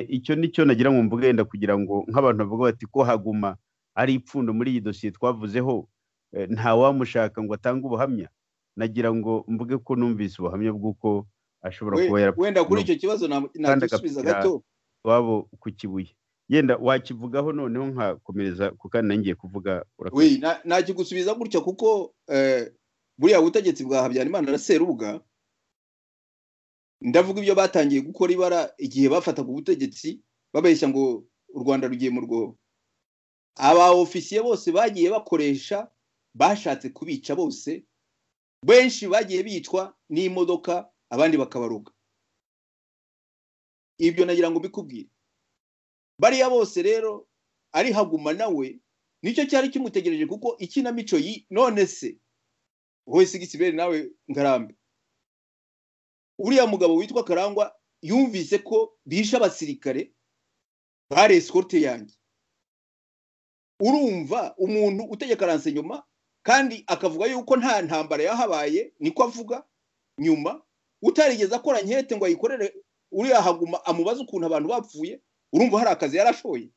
icyo ni cyo nagira ngo mvuge wenda kugira ngo nk'abantu bavuga bati ko haguma ari ipfundo muri iyi dosiye twavuzeho ntawamushaka ngo atange ubuhamya nagira ngo mvuge ko numvise ubuhamya bw'uko ashobora kuba yarapfuye
wenda kuri icyo kibazo nagisubiza gato
wabo ku kibuye yenda wakivugaho noneho nkakomereza kuko ngiye kuvuga
urakoze nakigusubiza gutya kuko buriya butegetsi bwa habyarimana na serubuga ndavuga ibyo batangiye gukora ibara igihe bafataga ubutegetsi babeshya ngo u rwanda rugiye mu rwobo aba ofisiye bose bagiye bakoresha bashatse kubica bose benshi bagiye bicwa n'imodoka abandi bakabaruga ibyo nagira ngo mbikubwire bariya bose rero ari haguma nawe nicyo cyari kimutegereje kuko ikinamico yi none se wowe sigisiberi nawe ngarambe uriya mugabo witwa karangwa yumvise ko bishe abasirikare bare esikote yanjye urumva umuntu utegeka aranse nyuma kandi akavuga yuko nta ntambara yahabaye niko avuga nyuma utarigeze akora nkete ngo ayikorere uriya haguma amubaze ukuntu abantu bapfuye urumva hari akazi yarashoye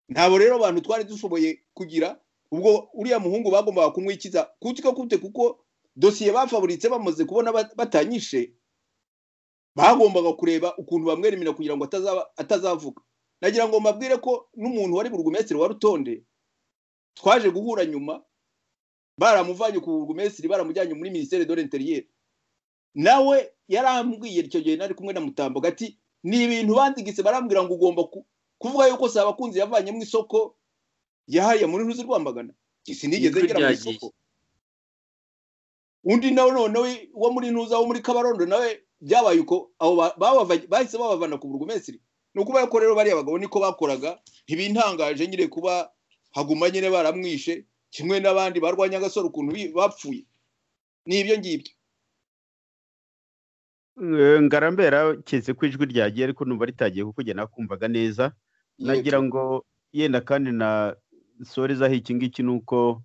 ntabwo rero abantu twari dushoboye kugira ubwo uriya muhungu bagombaga kumwikiza kutika kute kuko dosiye bafaburitse bamaze kubona batanyishe bagombaga kureba ukuntu bamwemerera kugira ngo atazavuga nagira ngo mbabwire ko n'umuntu wari burugumesitiri wa rutonde twaje guhura nyuma baramuvanye ku burugumesitiri baramujyanye muri minisiteri dore interiyeri nawe yarambwiye icyo gihe nari kumwe na mutambo gati ni ibintu bandigise barambwira ngo ugomba kuvuga yuko si abakunzi yavanye mu isoko yahariye muri ntuzi rwambagana sinigeze ngera mu isoko undi nawe noneho wo muri ntuza wo muri kabarondo nawe byabaye uko aho bahise babavana ku burugumesiri ni ukuba yuko rero bariya bagabo niko bakoraga ntibintangaje nyine kuba haguma nyine baramwishe kimwe n'abandi barwanya agasoro ukuntu bapfuye ni ibyo ngibyo
ngarambera keretse ko ijwi ryagiye ariko numva ritagiye kuko njye nakumvaga neza nagira ngo yenda kandi na sorezaho iki ngiki ni uko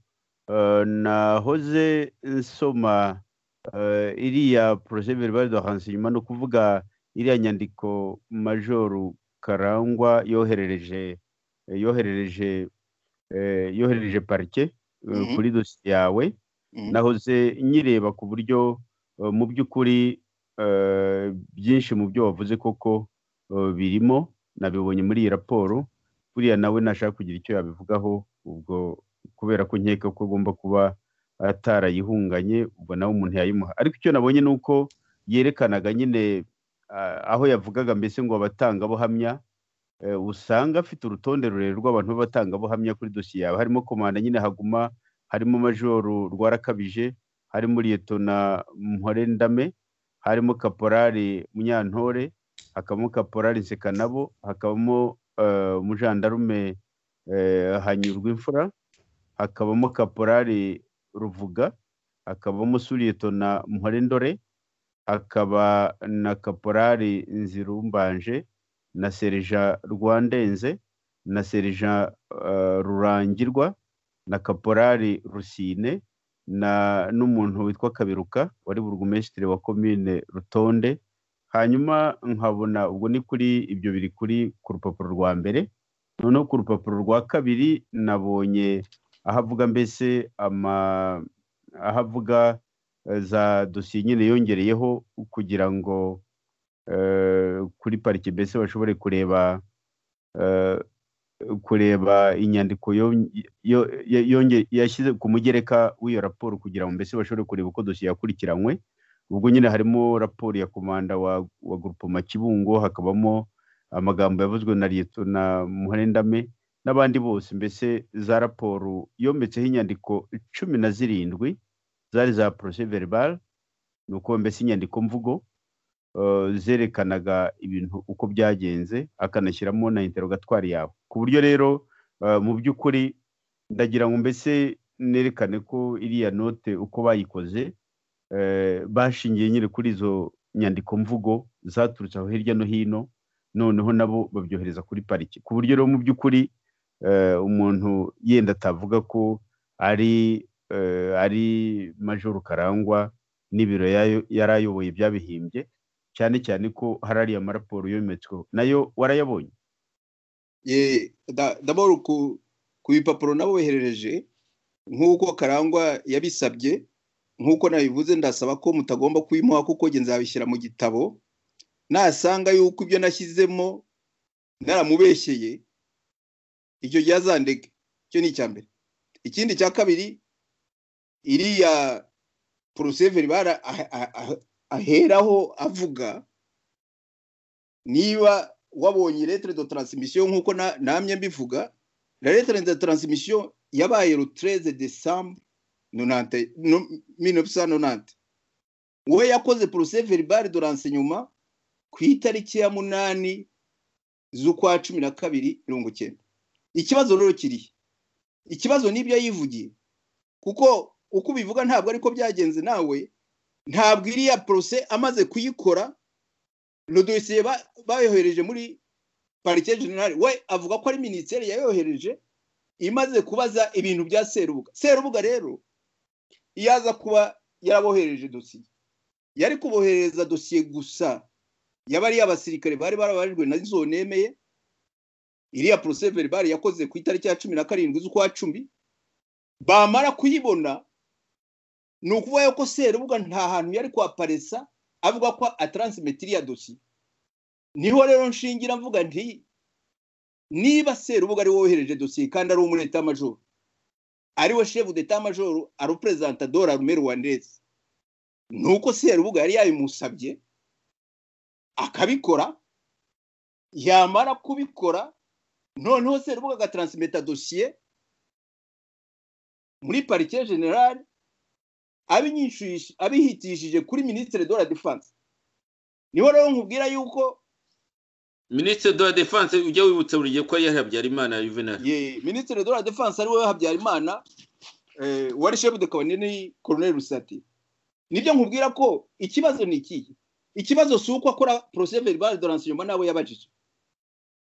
nahoze nsoma iriya poroje verbale de renseignement ni ukuvuga iriya nyandiko majoru karangwa yoherereje yoherereje yoherereje parike kuri dosiye yawe nahoze nyireba ku buryo mu by'ukuri byinshi mu byo wavuze koko birimo nabibonye muri iyi raporo buriya nawe nashaka kugira icyo yabivugaho ubwo kubera ko nkeka ko agomba kuba atarayihunganye ubwo nawe umuntu yayimuha ariko icyo nabonye ni uko yerekanaga nyine aho yavugaga mbese ngo abatangabuhamya usanga afite urutonde rurerure rw'abantu b'abatangabuhamya kuri dosiye yawe harimo komanda nyine haguma harimo majoru rwarakabije harimo liyetona mporendame harimo kaporari munyantore hakabamo kaporari nsekanabo hakabamo umujandarume hanyurwa imfura hakabamo kaporari ruvuga hakabamo suriyetona mporendore hakaba na kaporari nzirumbanje na serija rwandenze na serija rurangirwa na kaporari rusine na n'umuntu witwa kabiruka wari burugumesitiri wa komine rutonde hanyuma nkabona ubwo ni kuri ibyo biri kuri ku rupapuro rwa mbere noneho ku rupapuro rwa kabiri nabonye aho avuga mbese aho avuga za dosiye nyine yongereyeho kugira ngo kuri parike mbese bashobore kureba kureba inyandiko yashyize ku mugereka w'iyo raporo kugira ngo mbese bashobore kureba uko dosiye yakurikiranywe ubwo nyine harimo raporo ya komanda wa gurupoma kibungo hakabamo amagambo yavuzwe na leta na muherendame n'abandi bose mbese za raporo yometseho inyandiko cumi na zirindwi zari za porose veribare ni uko mbese inyandiko mvugo zerekanaga ibintu uko byagenze akanashyiramo na interogatwari yawe ku buryo rero mu by'ukuri ndagira ngo mbese nerekane ko iriya note uko bayikoze bashingiye nyine kuri izo nyandiko mvugo zaturutse aho hirya no hino noneho nabo babyohereza kuri pariki ku buryo rero mu by'ukuri umuntu yenda atavuga ko ari ari majoro karangwa n'ibiro yari ayoboye byabihimbye cyane cyane ko hari ariya maraporo yometsweho nayo warayabonye
ndabona ku bipapuro nabo boherereje nk'uko karangwa yabisabye nk'uko nabivuze ndasaba ko mutagomba kuyimuha kuko njye nzabishyira mu gitabo nasanga yuko ibyo nashyizemo naramubeshyeye icyo gihe azandega icyo ni icya mbere ikindi cya kabiri iriya poroseveri bara aheraho avuga niba wabonye lettre de transmission nk'uko namye mbivuga la lettre de transmission yabaye le 13 décembre 1990 wowe yakoze poroseveri bare de renseignement ku itariki ya munani z'ukwa cumi na kabiri mirongo icyenda ikibazo rero kirihe ikibazo n'ibyo yivugiye kuko uko ubivuga ntabwo ariko byagenze nawe ntabwo iriya porose amaze kuyikora dosiye bayohereje muri parike generale we avuga ko ari minisiteri yayohereje imaze kubaza ibintu bya serubuga serubuga rero iyo aza kuba yarabohereje dosiye yari kuboherereza dosiye gusa yaba ari abasirikare bari barabajijwe na zo nemeye iriya porose veribare yakoze ku itariki ya cumi na karindwi z'ukwa cumi bamara kuyibona ni ukuvuga yuko serubuga nta hantu yari kwaparesa avuga ko ataransimetiriya dosiye niho rero nshingira mvuga nti niba serubuga ari wohereje dosiye kandi ari umureta majoro ariwe shefu deta majoro ari perezida dora rume rwandeze ni uko serubuga yari yabimusabye akabikora yamara kubikora noneho serubuga agatransmeta dosiye muri parike generale abihitishije kuri minisitiri de la defanse niho rero nkubwira yuko
minisitiri de la defanse ujya wibutsa buri gihe ko yari habyarimana yuvenali
minisitiri de la defanse ari wowe habyarimana wari shefu de kabonini koroneri rusati nibyo nkubwira ko ikibazo ni ikihe ikibazo si uko akora porose veribare doranse inyuma n'abo yabajije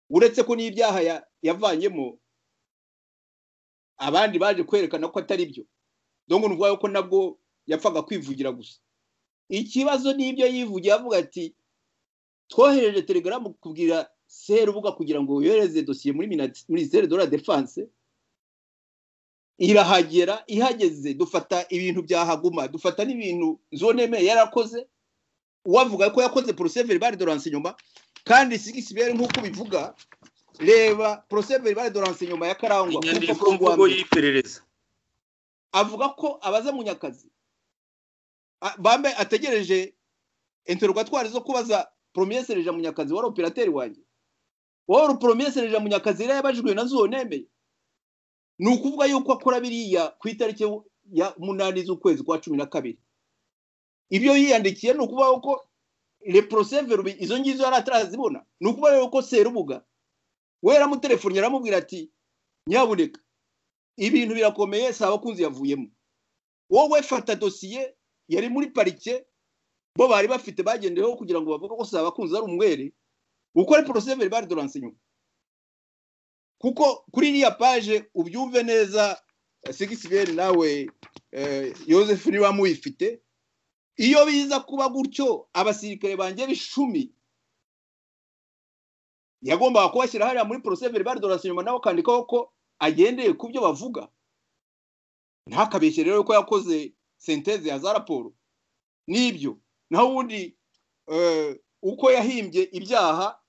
uretse ko n'ibyaha yavanyemo abandi baje kwerekana ko atari byo dore ngo ko nabwo yapfaga kwivugira gusa ikibazo n'ibyo yivugiye avuga ati twohereje telegaramu kubwira serubuga kugira ngo yohereze dosiye muri minisiteri de la defanse irahagera ihageze dufata ibintu byahaguma dufata n'ibintu zoneme yarakoze uwavuga ko yakoze poroseveri bare doranse inyuma kandi sigisi bere nk'uko bivuga reba poroseveri bare doranse inyuma ya karangwa
inyandiko mvugo y'iperereza
avuga ko abaza mu nyakazi bambe ategereje interogatwari zo kubaza poromiye sereja mu nyakazi wari operateri wanjye wari poromiye sereja mu nyakazi rero yabajijwe na zonemeye ni ukuvuga yuko akora biriya ku itariki ya munani z'ukwezi kwa cumi na kabiri ibyo yiyandikiye ni ukuvuga ko reporoseveri izo ngizo yari atarazibona ni ukuvuga rero ko serubuga we yaramutelefoni aramubwira ati nyabuneka ibintu birakomeye si abakunzi yavuyemo wowe fata dosiye yari muri parike bo bari bafite bagendeyeho kugira ngo bavuge ko si abakunzi ari umwere ukore poroseveri bari doranse inyuma kuko kuri iriya paje ubyumve neza sigisiberi nawe yosefu niba muyifite iyo biza kuba gutyo abasirikare banjye b'icumi yagombaga kubashyira hariya muri poroseveri bari dorasi inyuma nawe akandikaho ko agendeye ku byo bavuga ntakabeshye rero ko yakoze senteze ya za raporo n'ibyo naho ubundi uko yahimbye ibyaha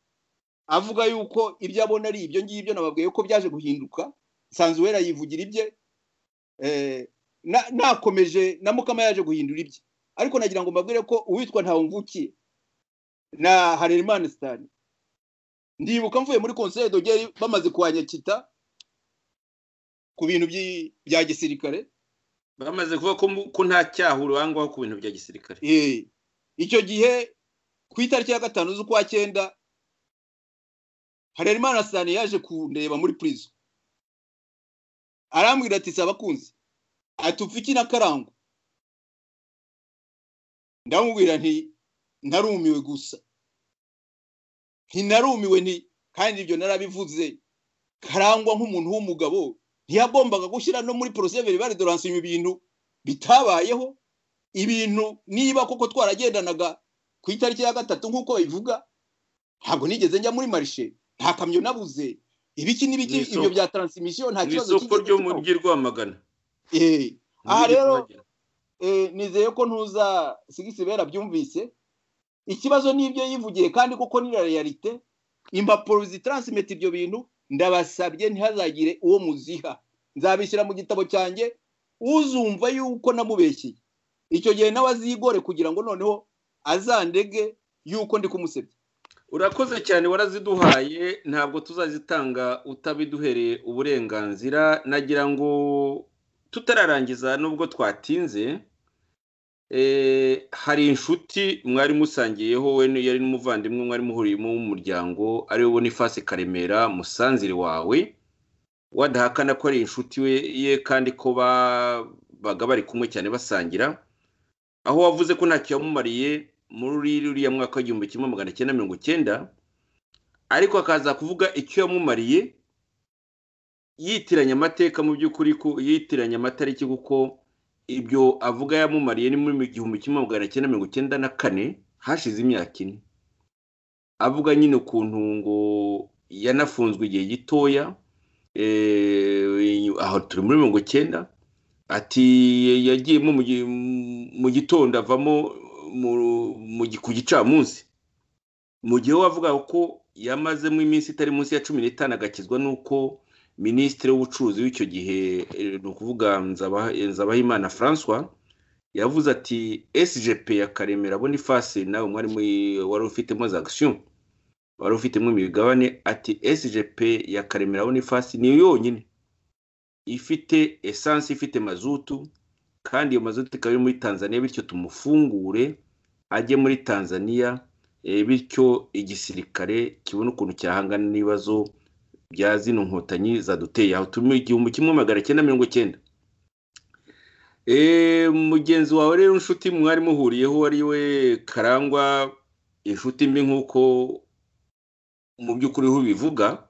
avuga yuko ibyo abona ari ibyo ngibyo nababwiye ko byaje guhinduka sanzuwera yivugira ibye nakomeje na mukama yaje guhindura ibye ariko nagira ngo mbabwire ko uwitwa ntawumvukiye na harerimana sitani ndibuka mvuye muri konseri dogeri bamaze kuhanyakita ku bintu bya gisirikare
bamaze kuvuga ko nta cyaha urangwaho ku bintu bya gisirikare
icyo gihe ku itariki ya gatanu z'ukwa cyenda harerimana sitani yaje kundeba muri purizo arambwira ati si abakunzi atupfiki na karangwa ndamubwira nti narumiwe gusa ntinarumiwe nti kandi ibyo narabivuze karangwa nk'umuntu w'umugabo ntiyagombaga gushyira no muri poroseveri bari doransinywa ibintu bitabayeho ibintu niba koko twaragendanaga ku itariki ya gatatu nk'uko babivuga ntabwo nigeze njya muri marishe nta kamyo nabuze ibiki n'ibiki ibyo bya taransimisiyo nta kibazo
cy'isoko ryo mu mujyi rwamagana
aha rero nizeye ko ntuza sigisibera byumvise ikibazo n'ibyo yivugiye kandi kuko ni reyalite impapuro zitaransimeta ibyo bintu ndabasabye ntihazagire uwo muziha nzabishyira mu gitabo cyanjye uzumva yuko namubeshyiye icyo gihe nawe azigore kugira ngo noneho azandege yuko ndi kumusebya
urakoze cyane waraziduhaye ntabwo tuzazitanga utabiduhereye uburenganzira nagira ngo tutararangiza nubwo twatinze hari inshuti mwari musangiyeho we yari n'umuvandimwe mwari muhuriyemo w'umuryango ariwe bonifasi karemera musanzire wawe wadahakana ko ari inshuti ye kandi ko babaga bari kumwe cyane basangira aho wavuze ko ntacyo yamumariye muri ruriya mwaka w'igihumbi kimwe magana cyenda mirongo icyenda ariko akaza kuvuga icyo yamumariye yitiranya amateka mu by'ukuri ko yitiranya amatariki kuko ibyo avuga yamumariye ni muri igihumbi kimwe magana cyenda mirongo icyenda na kane hashize imyaka ine avuga nyine ukuntu ngo yanafunzwe igihe gitoya aho turi muri mirongo icyenda ati yagiyemo mu gitondo avamo ku gicamunsi mu gihe we avuga ko yamazemo iminsi itari munsi ya cumi n'itanu agakizwa n'uko minisitiri w'ubucuruzi w'icyo gihe ni ukuvuga nzabahimana francois yavuze ati sgp ya karemera bonifasi nawe mwari wari ufitemo za agisiyo wari ufitemo imigabane ati sgp ya karemera bonifasi ni yonyine ifite esansi ifite mazutu kandi iyo mazutu ikaba iri muri tanzania bityo tumufungure ajye muri tanzania bityo igisirikare kibona ukuntu cyahangana n'ibibazo bya zino nkotanyi zaduteye aho turi mu igihumbi kimwe magana cyenda mirongo icyenda mugenzi wawe rero inshuti mwari muhuriyeho ari we karangwa inshuti mbi nk'uko mu by'ukuri ho bivuga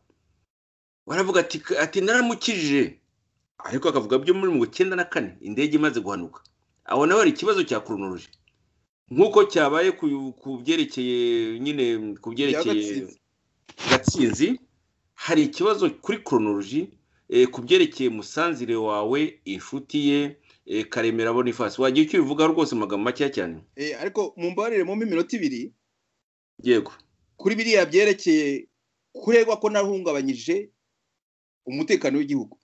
baravuga ati naramukije ariko akavuga byo muri mirongo icyenda na kane indege imaze guhanuka aho nawe hari ikibazo cya kuronoruje nk'uko cyabaye ku byerekeye nyine ku byerekeye gatsinzi hari ikibazo kuri koronoroji ku byerekeye musanzire wawe inshuti ye karemera bonifasi wagiye ukibivuga rwose amagambo makeya cyane
ariko mu mbabarire mu minota ibiri
yego
kuri biriya byerekeye kuregwa ko nahungabanyije umutekano w'igihugu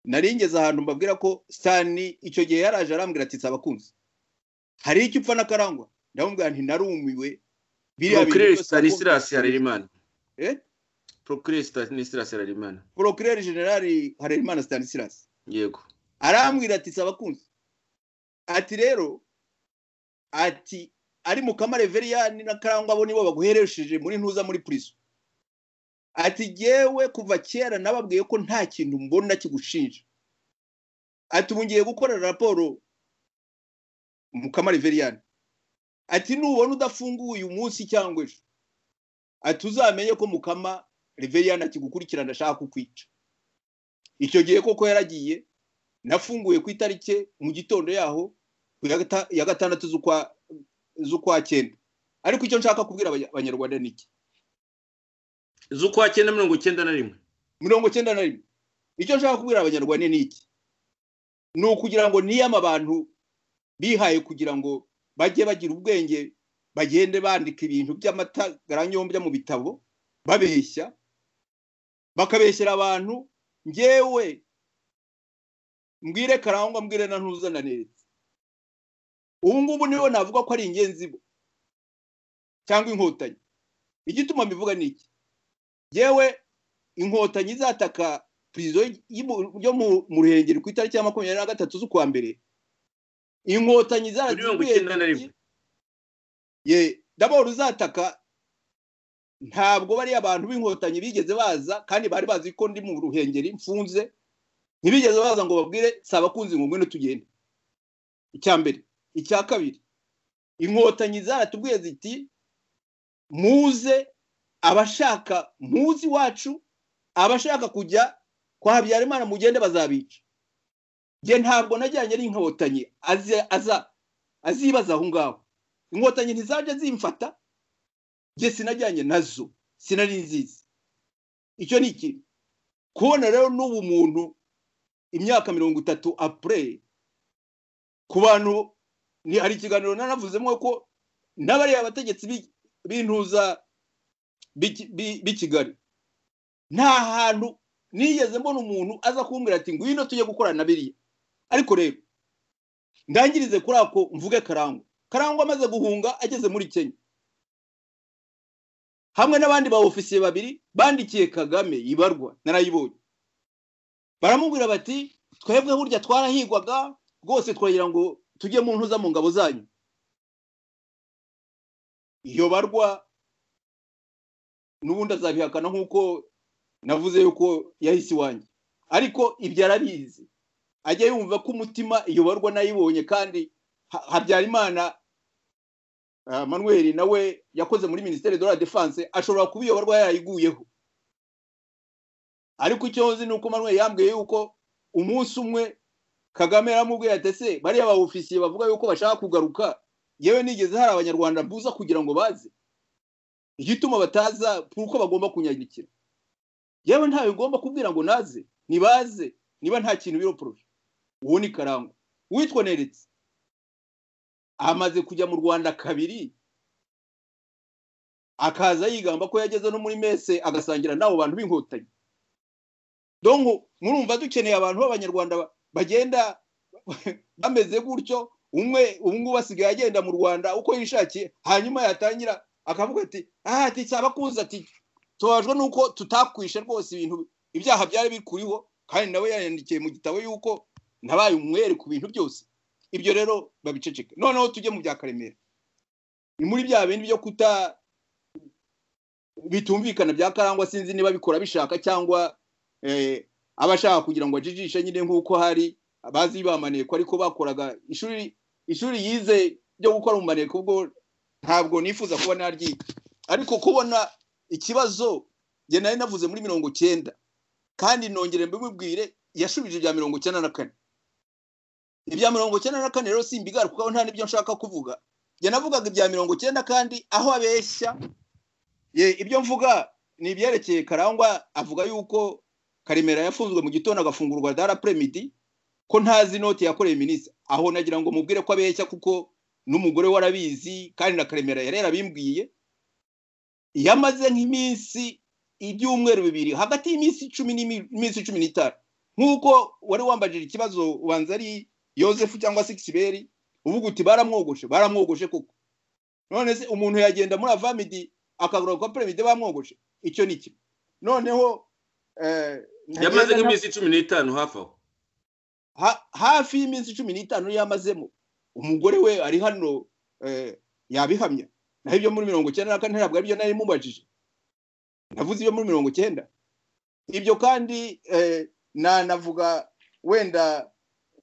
naringeze ahantu mbabwira ko sitani icyo gihe yaraje arambwira ati abakunzi hari icyo upfa n'akarangwa ndamubwira nti narumiwe
biriya bintu Stanislas Harerimana eh Procureur Stanislas Harerimana
Procureur General Harerimana Stanislas
yego
arambwira ati abakunzi ati rero ati ari mu kamareveriani na karangwa abo nibo baguheresheje muri ntuza muri prison ati yewe kuva kera nababwiye ko nta kintu mbona kigushinja ati ubu ngiye gukorera raporo mu kamariveriyani ati nubona udafunguye umunsi cyangwa ejo ati uzamenye ko mukama riveriyani akigukurikirana ashaka kukwica icyo gihe koko yaragiye nafunguye ku itariki mu gitondo yaho ya gatandatu z'ukwa cyenda ariko icyo nshaka kubwira abanyarwanda ni iki
z'ukwa cyenda mirongo icyenda na rimwe
mirongo icyenda na rimwe icyo nshaka kubwira abanyarwanda ni iki ni ukugira ngo niyama abantu bihaye kugira ngo bajye bagira ubwenge bagende bandika ibintu by'amatagaranyobya mu bitabo babeshya bakabeshyira abantu ngewe mbwire karangwa mbwire na ntuzana neza ubu ngubu niwe navuga ko ari ingenzi bo cyangwa inkotanyi igituma mbivuga ni iki ngewe inkotanyi izataka perezida yo mu ruhengeri ku itariki ya makumyabiri na gatatu z'ukwa mbere inkotanyi zarazibwenge ye ndabona uzataka ntabwo bariya abantu b'inkotanyi bigeze baza kandi bari bazi ko ndi mu ruhengeri mfunze ntibigeze baza ngo babwire saba abakunzi ngo ngwino tugende icya mbere icya kabiri inkotanyi zaratubwiye ziti muze abashaka muzi wacu abashaka kujya kwa habyarimana mugende bazabica njye ntabwo najyanye n'inkotanyi azibaza aho ngaho inkotanyi ntizajya zimfata njye sinajyanye nazo sinari nziza icyo ni ikintu kubona rero n'ubu muntu imyaka mirongo itatu apureye ku bantu hari ikiganiro nanavuzemo ko n'abariya bategetsi b'intuza b'i kigali nta hantu nigeze mbona umuntu aza kumbwira ati ngwino tujye gukorana na biriya ariko rero ndangirize kuri ako mvuge karangwa karangwa amaze guhunga ageze muri kenya hamwe n'abandi ba ofisiye babiri bandikiye kagame ibarwa narayibonye baramubwira bati twebwe burya twarahigwaga rwose twagira ngo tujye mu ntuza mu ngabo zanyu iyo barwa n'ubundi azabihakana nk'uko navuze yuko yahise iwanjye ariko ibyo arabizi ajya yumva ko umutima iyoborwa n'ayibonye kandi habyarimana manuel nawe yakoze muri minisiteri de la defense ashobora kuba iyoborwa yarayiguyeho ariko icyo nzi ni uko manuel yambwiye yuko umunsi umwe kagame yaramubwiye ati ese bariya ba ofisiye bavuga yuko bashaka kugaruka yewe nigeze hari abanyarwanda mbuza kugira ngo baze igituma bataza uko bagomba kunyagikira yewe ntawe ugomba kubwira ngo naze nibaze niba nta kintu biroporoshe uwo ni karangwa witwa neretse amaze kujya mu rwanda kabiri akaza yigamba ko yageze no muri mese agasangira n'abo bantu b'inkotanyi donko murumva dukeneye abantu b'abanyarwanda bagenda bameze gutyo umwe ubu ngubu asigaye agenda mu rwanda uko yishakiye hanyuma yatangira akavuga ati aha ati abakunzi ati tubajwe nuko tutakwishe rwose ibintu ibyaha byari bikuriho kandi nawe yayandikiye mu gitabo yuko nabaye umwere ku bintu byose ibyo rero babiceceke noneho tujye mu bya karemera ni muri bya bindi byo kuta bitumvikana bya karangwa sinzi niba bikora bishaka cyangwa abashaka kugira ngo ajijishe nyine nk'uko hari bazi bamaneko ariko bakoraga ishuri ishuri yize ryo gukora mu maneko ubwo ntabwo nifuza kuba naryiga ariko kubona ikibazo njye nari navuze muri mirongo cyenda kandi nongere mbibwire yashubije ibya mirongo icyenda na kane ibya mirongo icyenda na kane rero simbigara kuko nta n'ibyo nshaka kuvuga njye navugaga ibya mirongo icyenda kandi aho abeshya ibyo mvuga ni ibyerekeye karangwa avuga yuko karemera yafunzwe mu gitondo agafungurwa dara premidi ko ntazi inoti yakoreye minisitiri aho nagira ngo mubwire ko abeshya kuko n'umugore we arabizi kandi na karemera yarera abimbwiye yamaze nk'iminsi ibyumweru bibiri hagati y'iminsi icumi n'iminsi cumi n'itanu nk'uko wari wambajije ikibazo ubanza ari yosefu cyangwa se kisiberi uvuga uti baramwogoshe baramwogoshe kuko none se umuntu yagenda muri avamidi akagura kwa perezida bamwogoshe icyo ni cyo noneho
yamaze nk'iminsi cumi n'itanu hafi aho
hafi y'iminsi cumi n'itanu yamazemo umugore we ari hano yabihamya naho ibyo muri mirongo icyenda na kane ntabwo aribyo nari mubajije navuze ibyo muri mirongo icyenda ibyo kandi nanavuga wenda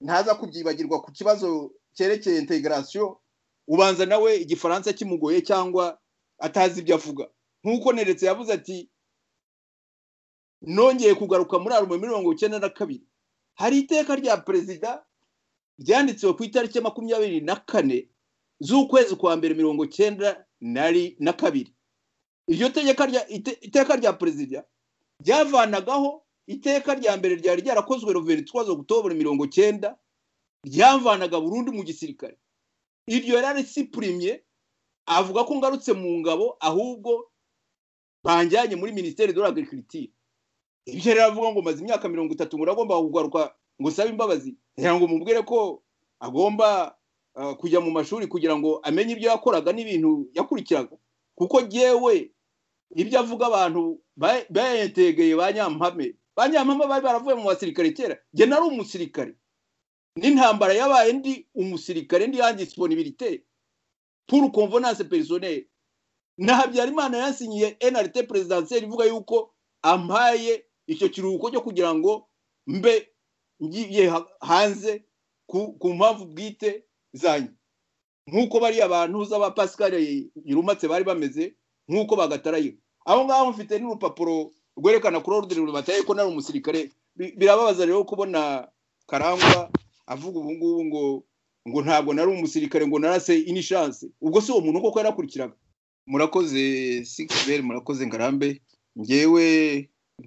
ntaza kubyibagirwa ku kibazo cyerekeye integarasiyo ubanza nawe igifaransa kimugoye cyangwa atazi ibyo avuga nk'uko neretse yavuze ati nongeye kugaruka muri arume mirongo icyenda na kabiri hari iteka rya perezida ryanditsewe ku itariki makumyabiri na kane z'ukwezi kwa mbere mirongo icyenda na kabiri iryo iteka rya perezida ryavanagaho iteka rya mbere ryari ryarakozwe ruverinoma twazo gutobora mirongo icyenda ryavanaga burundu mu gisirikare iryo yarari sipurimye avuga ko ngarutse mu ngabo ahubwo banjyanye muri minisiteri de l'agriculture ibyo rero avuga ngo maze imyaka mirongo itatu ngo uragomba kugaruka ngo usabe imbabazi kugira ngo mubwire ko agomba kujya mu mashuri kugira ngo amenye ibyo yakoraga n'ibintu yakurikiraga kuko yewe ibyo avuga abantu bayategeye ba nyampame ba nyampame bari baravuye mu basirikare kera njye nari umusirikare n'intambara yabaye ndi umusirikare ndi yandisiponibirite puru konvenanse perisoneri na habyarimana yasinyiye enarite perezidanseri ivuga yuko ampaye icyo kiruhuko cyo kugira ngo mbe ngiye hanze ku mpamvu bwite zanyu nk'uko bariya bantu z'aba pascal yirumatse bari bameze nk'uko bagataraye aho ngaho mfite n'urupapuro rwerekana kuri orudire rubataye ko nari umusirikare birababaza rero kubona karangwa avuga ubu ngubu ngo ngo ntabwo nari umusirikare ngo narase inishanse ubwo si uwo muntu koko yarakurikiraga murakoze sikisiberi murakoze ngarambe ngewe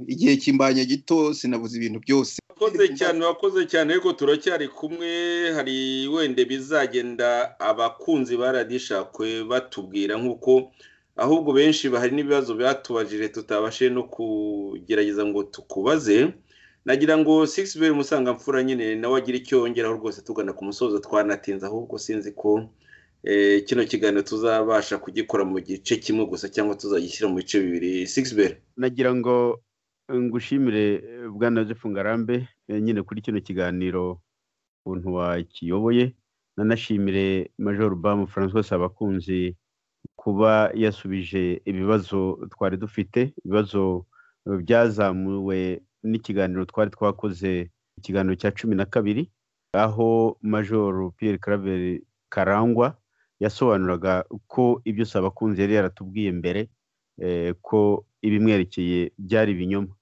igihe kimbanye gito sinabuze ibintu byose
wakoze cyane wakoze cyane ariko turacyari kumwe hari wenda bizagenda abakunzi baradishakwe batubwira nk'uko ahubwo benshi bahari n'ibibazo byatubajije tutabashije no kugerageza ngo tukubaze nagira ngo sigisi beri musangamfura nyine nawe agira icyo yongeraho rwose tugana ku musozo twanatinze ahubwo sinzi ko kino kiganiro tuzabasha kugikora mu gice kimwe gusa cyangwa tuzagishyira mu bice bibiri sigisi beri
nagira ngo ngushimire bwana joseph ngarambe nyine kuri kino kiganiro ukuntu wakiyoboye nanashimire major bamu francois abakunzi kuba yasubije ibibazo twari dufite ibibazo byazamuwe n'ikiganiro twari twakoze ikiganiro cya cumi na kabiri aho major Pierre Claver karangwa yasobanuraga ko ibyo abakunzi yari yaratubwiye mbere ko ibimwerekeye byari ibinyoma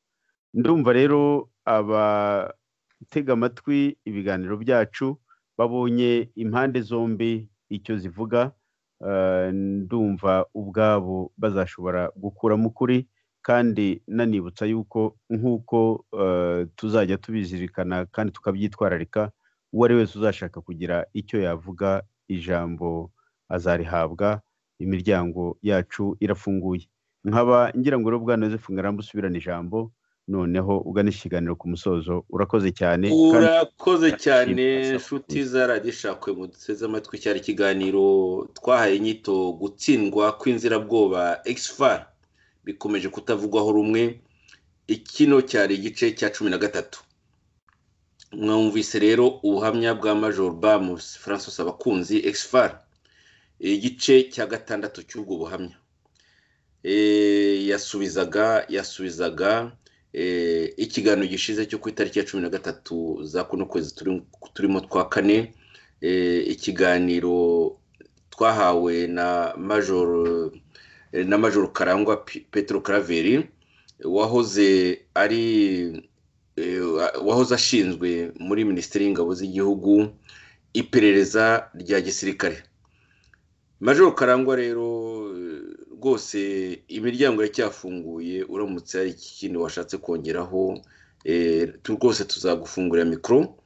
ndumva rero abatega amatwi ibiganiro byacu babonye impande zombi icyo zivuga ndumva ubwabo bazashobora gukuramo ukuri kandi nanibutsa yuko nk'uko tuzajya tubizirikana kandi tukabyitwararika uwo ari wese uzashaka kugira icyo yavuga ijambo azarihabwa imiryango yacu irafunguye nkaba ngira ngo rero bwana Yosefu ngarambe usubirane ijambo noneho ugana ikiganiro ku musozo urakoze cyane
urakoze cyane inshuti zaradishakwe mu duteze amatwi cyari ikiganiro twahaye inyito gutsindwa kw'inzirabwoba egisifari bikomeje kutavugwaho rumwe ikino cyari igice cya cumi na gatatu mwumvise rero ubuhamya bwa major bamusi francis abakunzi exfar igice cya gatandatu cy'ubwo buhamya yasubizaga yasubizaga ikiganiro gishize cyo ku itariki ya cumi na gatatu za kuno kwezi turimo twa kane ikiganiro twahawe na major na major karangwa petero karaveri wahoze ari wahoze ashinzwe muri minisiteri y'ingabo z'igihugu iperereza rya gisirikare major karangwa rero rwose imiryango yacyafunguye uramutse hari ikindi washatse kongeraho rwose tuzagufungurira mikoro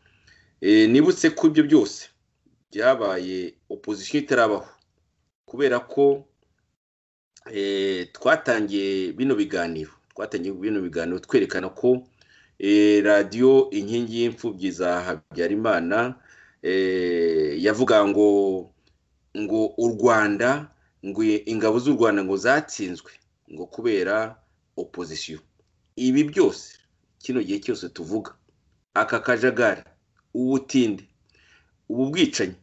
nibutse ko ibyo byose byabaye opozisiyo itarabaho kubera ko twatangiye bino biganiro twatangiye bino biganiro twerekana ko radiyo inkingi y'imfubyi za habyarimana yavuga ngo ngo u rwanda ngo ingabo z'u rwanda ngo zatsinzwe ngo kubera opozisiyo ibi byose kino gihe cyose tuvuga aka kajagari ubutinde ubu bwicanyi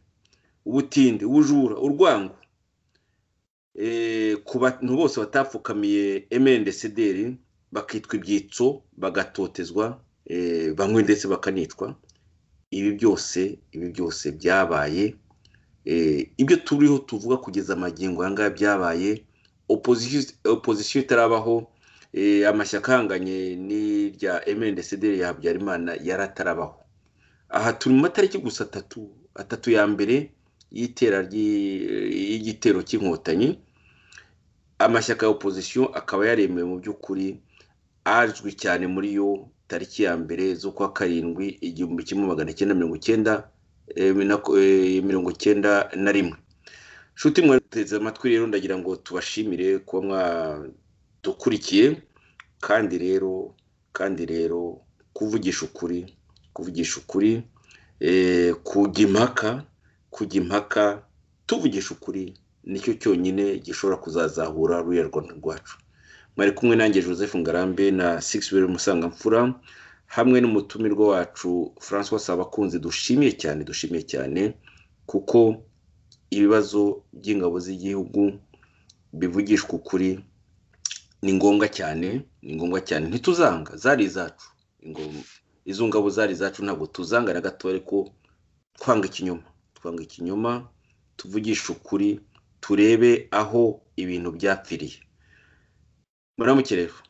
ubutinde ubujura urwango ku bantu bose batapfukamiye emendesederi bakitwa ibyitso bagatotezwa bamwe ndetse bakanicwa ibi byose ibi byose byabaye ibyo turiho tuvuga kugeza amagingo aya ngaya byabaye opozisiyo itarabaho amashyaka ahanganye n'irya emendesederi ya habyarimana yari atarabaho aha turi mu matariki gusa atatu atatu ya mbere y'itera y'igitero cy'inkotanyi amashyaka ya opozisiyo akaba yaremewe mu by'ukuri azwi cyane muri yo tariki ya mbere z'ukwa karindwi igihumbi kimwe magana cyenda mirongo icyenda mirongo icyenda na rimwe nshuti mwateze amatwi rero ndagira ngo tubashimire kuba mwadukurikiye kandi rero kandi rero kuvugisha ukuri kuvugisha ukuri kujya impaka kujya impaka tuvugisha ukuri nicyo cyonyine gishobora kuzazahura ruriya rwanda rwacu mwari kumwe nanjye joseph ngarambe na sigisi weri musangamfura hamwe n'umutumirwa wacu francois sabakunzi dushimiye cyane dushimiye cyane kuko ibibazo by'ingabo z'igihugu bivugishwa ukuri ni ngombwa cyane ni ngombwa cyane ntituzanga zari izacu izo ngabo zari izacu ntabwo tuzanga na gato ariko twanga ikinyoma twanga ikinyoma tuvugisha ukuri turebe aho ibintu byapfiriye muramukere rero